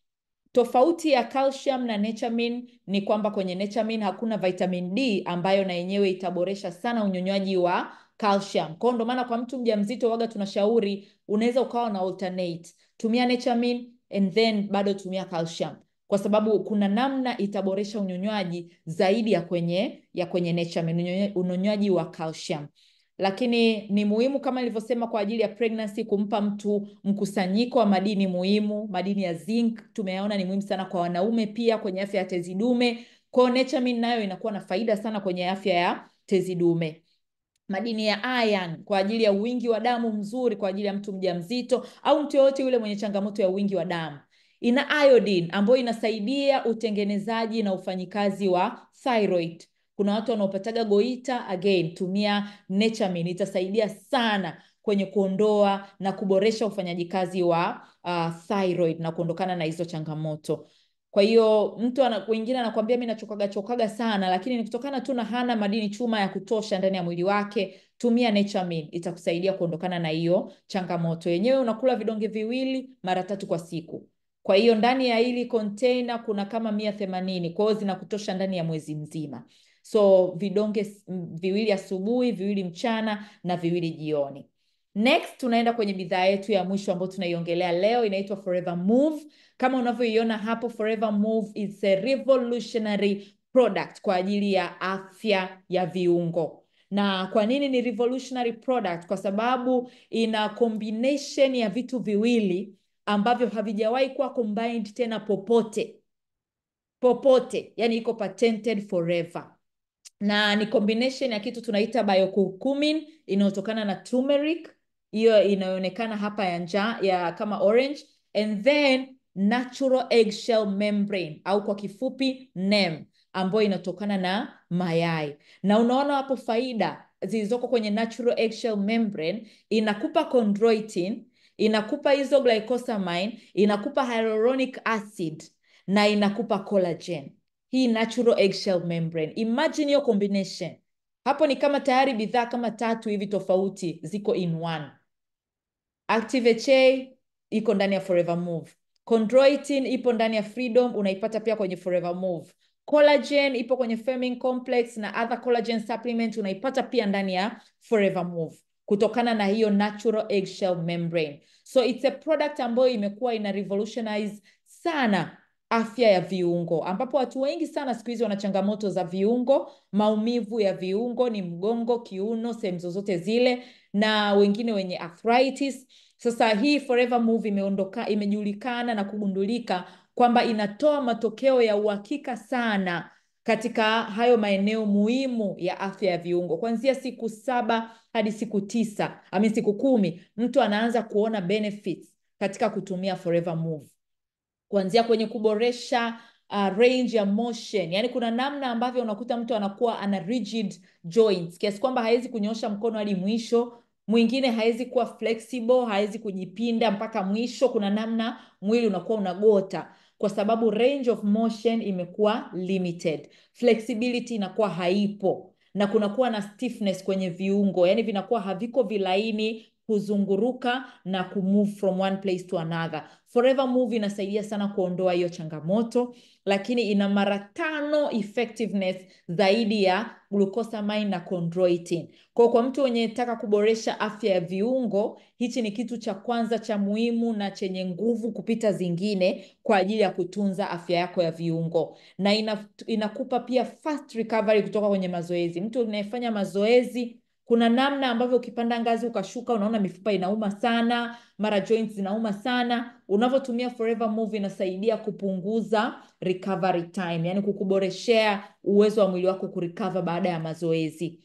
Tofauti ya calcium na Naturemin ni kwamba kwenye Naturemin hakuna vitamin D ambayo na yenyewe itaboresha sana unyonywaji wa calcium. Kwa ndo maana kwa mtu mjamzito waga tunashauri unaweza ukawa na alternate. Tumia Naturemin and then bado tumia calcium. Kwa sababu kuna namna itaboresha unyonywaji zaidi ya kwenye ya kwenye Naturemin, unyonywaji wa calcium. Lakini ni muhimu kama nilivyosema kwa ajili ya pregnancy kumpa mtu mkusanyiko wa madini muhimu. Madini ya zinc tumeyaona ni muhimu sana kwa wanaume pia kwenye afya ya tezi dume. Kwa hiyo Naturemin nayo inakuwa na faida sana kwenye afya ya tezi dume madini ya iron kwa ajili ya wingi wa damu mzuri kwa ajili ya mtu mjamzito au mtu yoyote yule mwenye changamoto ya wingi wa damu. Ina iodine ambayo inasaidia utengenezaji na ufanyikazi wa thyroid. Kuna watu wanaopataga goita, again tumia Naturemin, itasaidia sana kwenye kuondoa na kuboresha ufanyaji kazi wa uh, thyroid na kuondokana na hizo changamoto. Kwa hiyo mtu wengine anakuambia mi nachokaga chokaga sana, lakini ni kutokana tu na hana madini chuma ya kutosha ndani ya mwili wake. Tumia Naturemin, itakusaidia kuondokana na hiyo changamoto. Yenyewe unakula vidonge viwili mara tatu kwa siku. Kwa hiyo ndani ya hili container kuna kama mia themanini, kwa hiyo zinakutosha ndani ya mwezi mzima. So vidonge viwili asubuhi, viwili mchana na viwili jioni. Next tunaenda kwenye bidhaa yetu ya mwisho ambayo tunaiongelea leo, inaitwa Forever Move. Kama unavyoiona hapo, Forever Move is a revolutionary product kwa ajili ya afya ya viungo. Na kwa nini ni revolutionary product? Kwa sababu ina combination ya vitu viwili ambavyo havijawahi kuwa combined tena popote popote, yani iko patented forever na ni combination ya kitu tunaita biokurkumin inayotokana na turmeric, hiyo inayoonekana hapa ya njaa ya kama orange, and then natural eggshell membrane au kwa kifupi NEM, ambayo inatokana na mayai. Na unaona hapo faida zilizoko kwenye natural eggshell membrane, inakupa chondroitin, inakupa hizo glycosamine, inakupa hyaluronic acid na inakupa collagen. Hii natural eggshell membrane. Imagine hiyo combination. Hapo ni kama tayari bidhaa kama tatu hivi tofauti ziko in one. Active HA iko ndani ya Forever Move. Chondroitin ipo ndani ya Freedom, unaipata pia kwenye Forever Move. Collagen ipo kwenye Firming Complex na other collagen supplement unaipata pia ndani ya Forever Move kutokana na hiyo natural eggshell membrane. So it's a product ambayo imekuwa ina revolutionize sana afya ya viungo, ambapo watu wengi sana siku hizi wana changamoto za viungo, maumivu ya viungo, ni mgongo, kiuno, sehemu zozote zile, na wengine wenye arthritis. Sasa hii Forever Move imeondoka, imejulikana na kugundulika kwamba inatoa matokeo ya uhakika sana katika hayo maeneo muhimu ya afya ya viungo. Kuanzia siku saba hadi siku tisa, ami siku kumi, mtu anaanza kuona benefits katika kutumia Forever Move kuanzia kwenye kuboresha uh, range ya motion. Yani kuna namna ambavyo unakuta mtu anakuwa ana rigid joints kiasi kwamba hawezi kunyoosha mkono hadi mwisho. Mwingine hawezi kuwa flexible, hawezi kujipinda mpaka mwisho. Kuna namna mwili unakuwa unagota kwa sababu range of motion imekuwa limited, flexibility inakuwa haipo na kunakuwa na stiffness kwenye viungo, yani vinakuwa haviko vilaini kuzunguruka na kumove from one place to another. Forever Move inasaidia sana kuondoa hiyo changamoto, lakini ina mara tano effectiveness zaidi ya glucosamine na chondroitin. Kwa kwa mtu mwenye taka kuboresha afya ya viungo, hichi ni kitu cha kwanza cha muhimu na chenye nguvu kupita zingine kwa ajili ya kutunza afya yako ya viungo, na ina, inakupa pia fast recovery kutoka kwenye mazoezi. Mtu unayefanya mazoezi kuna namna ambavyo ukipanda ngazi ukashuka, unaona mifupa inauma sana, mara joints zinauma sana. Unavyotumia Forever Move inasaidia kupunguza recovery time, yani kukuboreshea uwezo wa mwili wako kurecover baada ya mazoezi.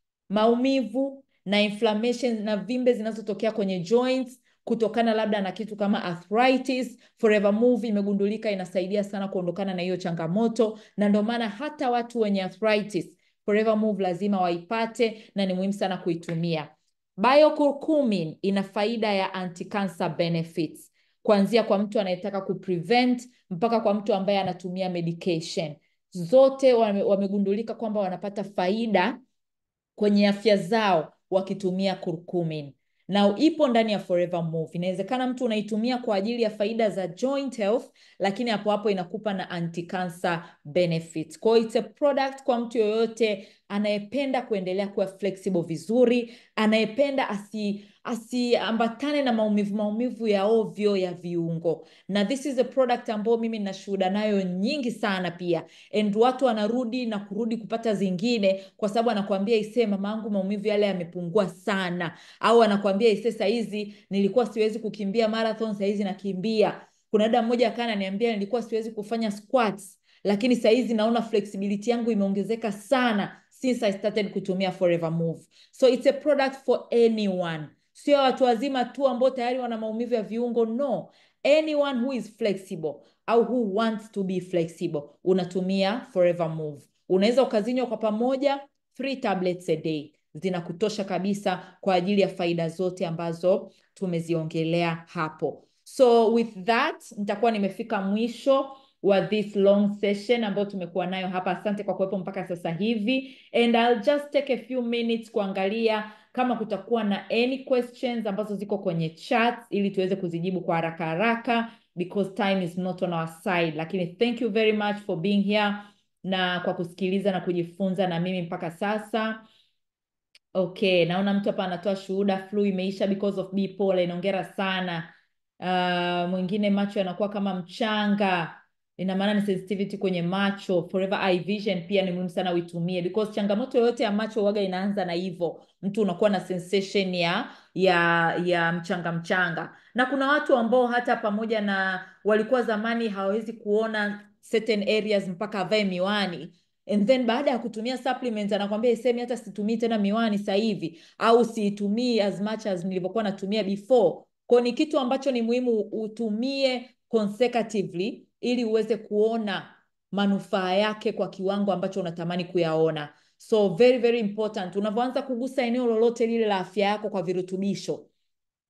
Maumivu na inflammation na vimbe zinazotokea kwenye joints kutokana labda na kitu kama arthritis, Forever Move imegundulika inasaidia sana kuondokana na hiyo changamoto, na ndio maana hata watu wenye arthritis Forever Move lazima waipate na ni muhimu sana kuitumia. Biokurkumin ina faida ya anti-cancer benefits kuanzia kwa mtu anayetaka kuprevent mpaka kwa mtu ambaye anatumia medication. Zote wame, wamegundulika kwamba wanapata faida kwenye afya zao wakitumia kurkumin na ipo ndani ya Forever Move. Inawezekana mtu unaitumia kwa ajili ya faida za joint health, lakini hapo hapo inakupa na anti-cancer benefits. Kwa hiyo it's a product kwa mtu yoyote anayependa kuendelea kuwa flexible vizuri, anayependa asi asiambatane na maumivu maumivu ya ovyo ya viungo, na this is a product ambayo mimi nina shuhuda nayo nyingi sana pia, and watu wanarudi na kurudi kupata zingine, kwa sababu anakuambia isee, mama yangu maumivu yale yamepungua sana, au anakuambia isee, saizi nilikuwa siwezi kukimbia marathon, saizi nakimbia. Kuna dada mmoja akaa ananiambia nilikuwa siwezi kufanya squats, lakini saizi naona flexibility yangu imeongezeka sana since I started kutumia Forever Move. So it's a product for anyone sio watu wazima tu ambao tayari wana maumivu ya viungo no anyone who is flexible au who wants to be flexible unatumia Forever Move unaweza ukazinywa kwa pamoja three tablets a day zinakutosha kabisa kwa ajili ya faida zote ambazo tumeziongelea hapo so with that nitakuwa nimefika mwisho wa this long session ambayo tumekuwa nayo hapa asante kwa kuwepo mpaka sasa hivi and I'll just take a few minutes kuangalia kama kutakuwa na any questions ambazo ziko kwenye chat ili tuweze kuzijibu kwa haraka haraka because time is not on our side lakini thank you very much for being here na kwa kusikiliza na kujifunza na mimi mpaka sasa okay naona mtu hapa anatoa shuhuda flu imeisha because of B pollen hongera sana uh, mwingine macho yanakuwa kama mchanga ina maana ni sensitivity kwenye macho forever eye vision pia ni muhimu sana uitumie because changamoto yoyote ya macho waga inaanza na hivyo mtu unakuwa na sensation ya ya ya mchanga mchanga na kuna watu ambao hata pamoja na walikuwa zamani hawawezi kuona certain areas mpaka avae miwani and then baada ya kutumia supplements anakwambia isemi hata situmii tena miwani sasa hivi au siitumii as much as nilivyokuwa natumia before kwao ni kitu ambacho ni muhimu utumie consecutively ili uweze kuona manufaa yake kwa kiwango ambacho unatamani kuyaona so very very important unavyoanza kugusa eneo lolote lile la afya yako kwa virutubisho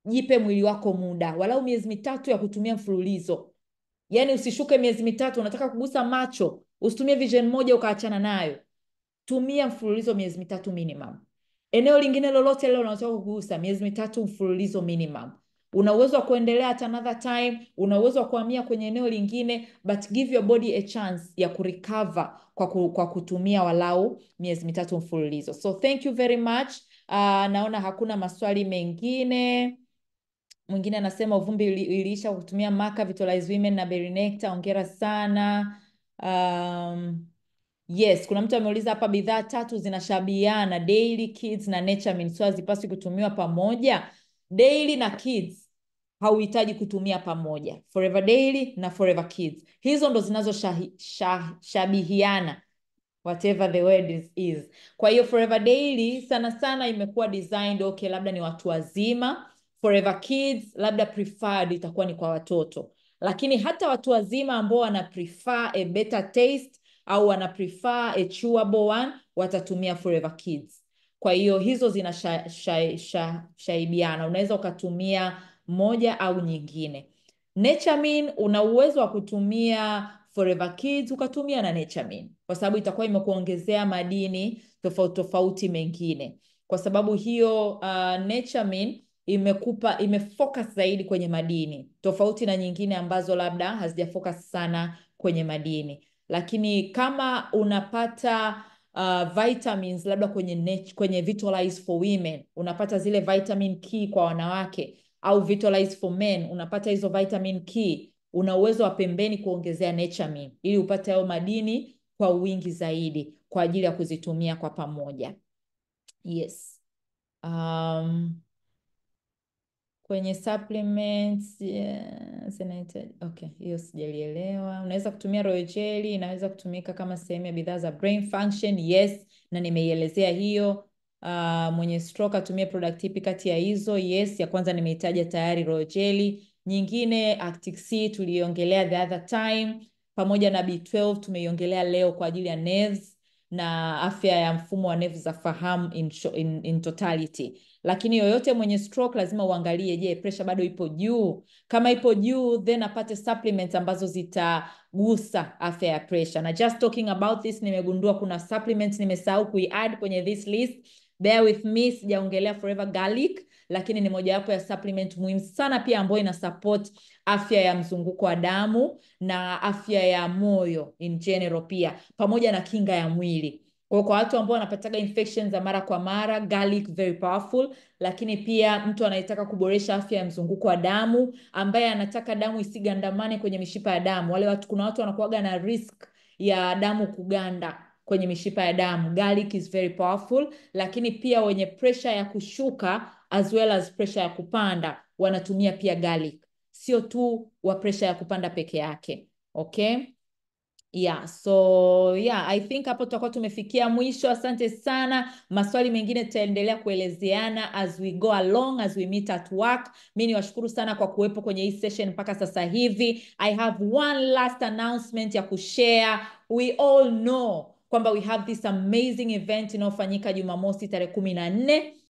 jipe mwili wako muda walau miezi mitatu ya kutumia mfululizo yaani usishuke miezi mitatu unataka kugusa macho usitumie vision moja ukaachana nayo tumia mfululizo miezi mitatu minimum eneo lingine lolote lile unataka kugusa miezi mitatu mfululizo minimum una uwezo wa kuendelea at another time una uwezo wa kuhamia kwenye eneo lingine but give your body a chance ya kurecover kwa, ku, kwa kutumia walau miezi mitatu mfululizo so thank you very much uh, naona hakuna maswali mengine mwingine anasema uvumbi ili- iliisha kwa kutumia maka Vitalize Women na Berry Nectar ongera sana um, Yes, kuna mtu ameuliza hapa bidhaa tatu zinashabiana Daily, Kids na Naturemin, so hazipaswi kutumiwa pamoja. Daily na Kids hauhitaji kutumia pamoja. Forever Daily na Forever Kids. Hizo ndo zinazoshabihiana whatever the word is, is. Kwa hiyo Forever Daily sana sana imekuwa designed okay, labda ni watu wazima. Forever Kids labda preferred itakuwa ni kwa watoto, lakini hata watu wazima ambao wana prefer a better taste au wana prefer a chewable one watatumia Forever Kids. Kwa hiyo hizo zina sha, sha, sha, shaibiana, unaweza ukatumia moja au nyingine. Naturemin una uwezo wa kutumia Forever Kids ukatumia na Naturemin kwa sababu itakuwa imekuongezea madini tofauti tofauti mengine. Kwa sababu hiyo uh, Naturemin imekupa imefocus zaidi kwenye madini tofauti na nyingine ambazo labda hazijafocus sana kwenye madini lakini kama unapata uh, vitamins labda kwenye nat- kwenye Vitalize for women unapata zile vitamin K kwa wanawake au Vitalize for men unapata hizo vitamin K una uwezo wa pembeni kuongezea Naturemin ili upate hayo madini kwa wingi zaidi kwa ajili ya kuzitumia kwa pamoja yes um, kwenye supplements yeah, zinahitaji okay, hiyo sijalielewa. Unaweza kutumia royal jelly, inaweza kutumika kama sehemu ya bidhaa za brain function, yes, na nimeielezea hiyo. Uh, mwenye stroke atumie product ipi kati ya hizo? Yes, ya kwanza nimeitaja tayari royal jelly. Nyingine Actic C tuliongelea the other time, pamoja na B12 tumeiongelea leo kwa ajili ya nerves na afya ya mfumo wa nerves za fahamu in, sho- in, in totality lakini yoyote mwenye stroke lazima uangalie, je, pressure bado ipo juu? Kama ipo juu, then apate supplements ambazo zitagusa afya ya pressure. Na just talking about this, nimegundua kuna supplements nimesahau kuiadd kwenye this list. Bear with me, sijaongelea Forever Garlic, lakini ni mojawapo ya supplement muhimu sana pia ambayo ina support afya ya mzunguko wa damu na afya ya moyo in general pia pamoja na kinga ya mwili. Kwa kwa watu ambao wanapataga infections za mara kwa mara, garlic very powerful, lakini pia mtu anayetaka kuboresha afya ya mzunguko wa damu, ambaye anataka damu isigandamane kwenye mishipa ya damu. Wale watu, kuna watu wanakuwaga na risk ya damu kuganda kwenye mishipa ya damu. Garlic is very powerful, lakini pia wenye pressure ya kushuka as well as pressure ya kupanda wanatumia pia garlic, sio tu wa pressure ya kupanda peke yake. Okay? Yeah, so yeah, I think hapo tutakuwa tumefikia mwisho. Asante sana. Maswali mengine tutaendelea kuelezeana as we go along, as we meet at work. Mi niwashukuru sana kwa kuwepo kwenye hii session mpaka sasa hivi. I have one last announcement ya kushare. We all know kwamba we have this amazing event inayofanyika Jumamosi tarehe kumi na nne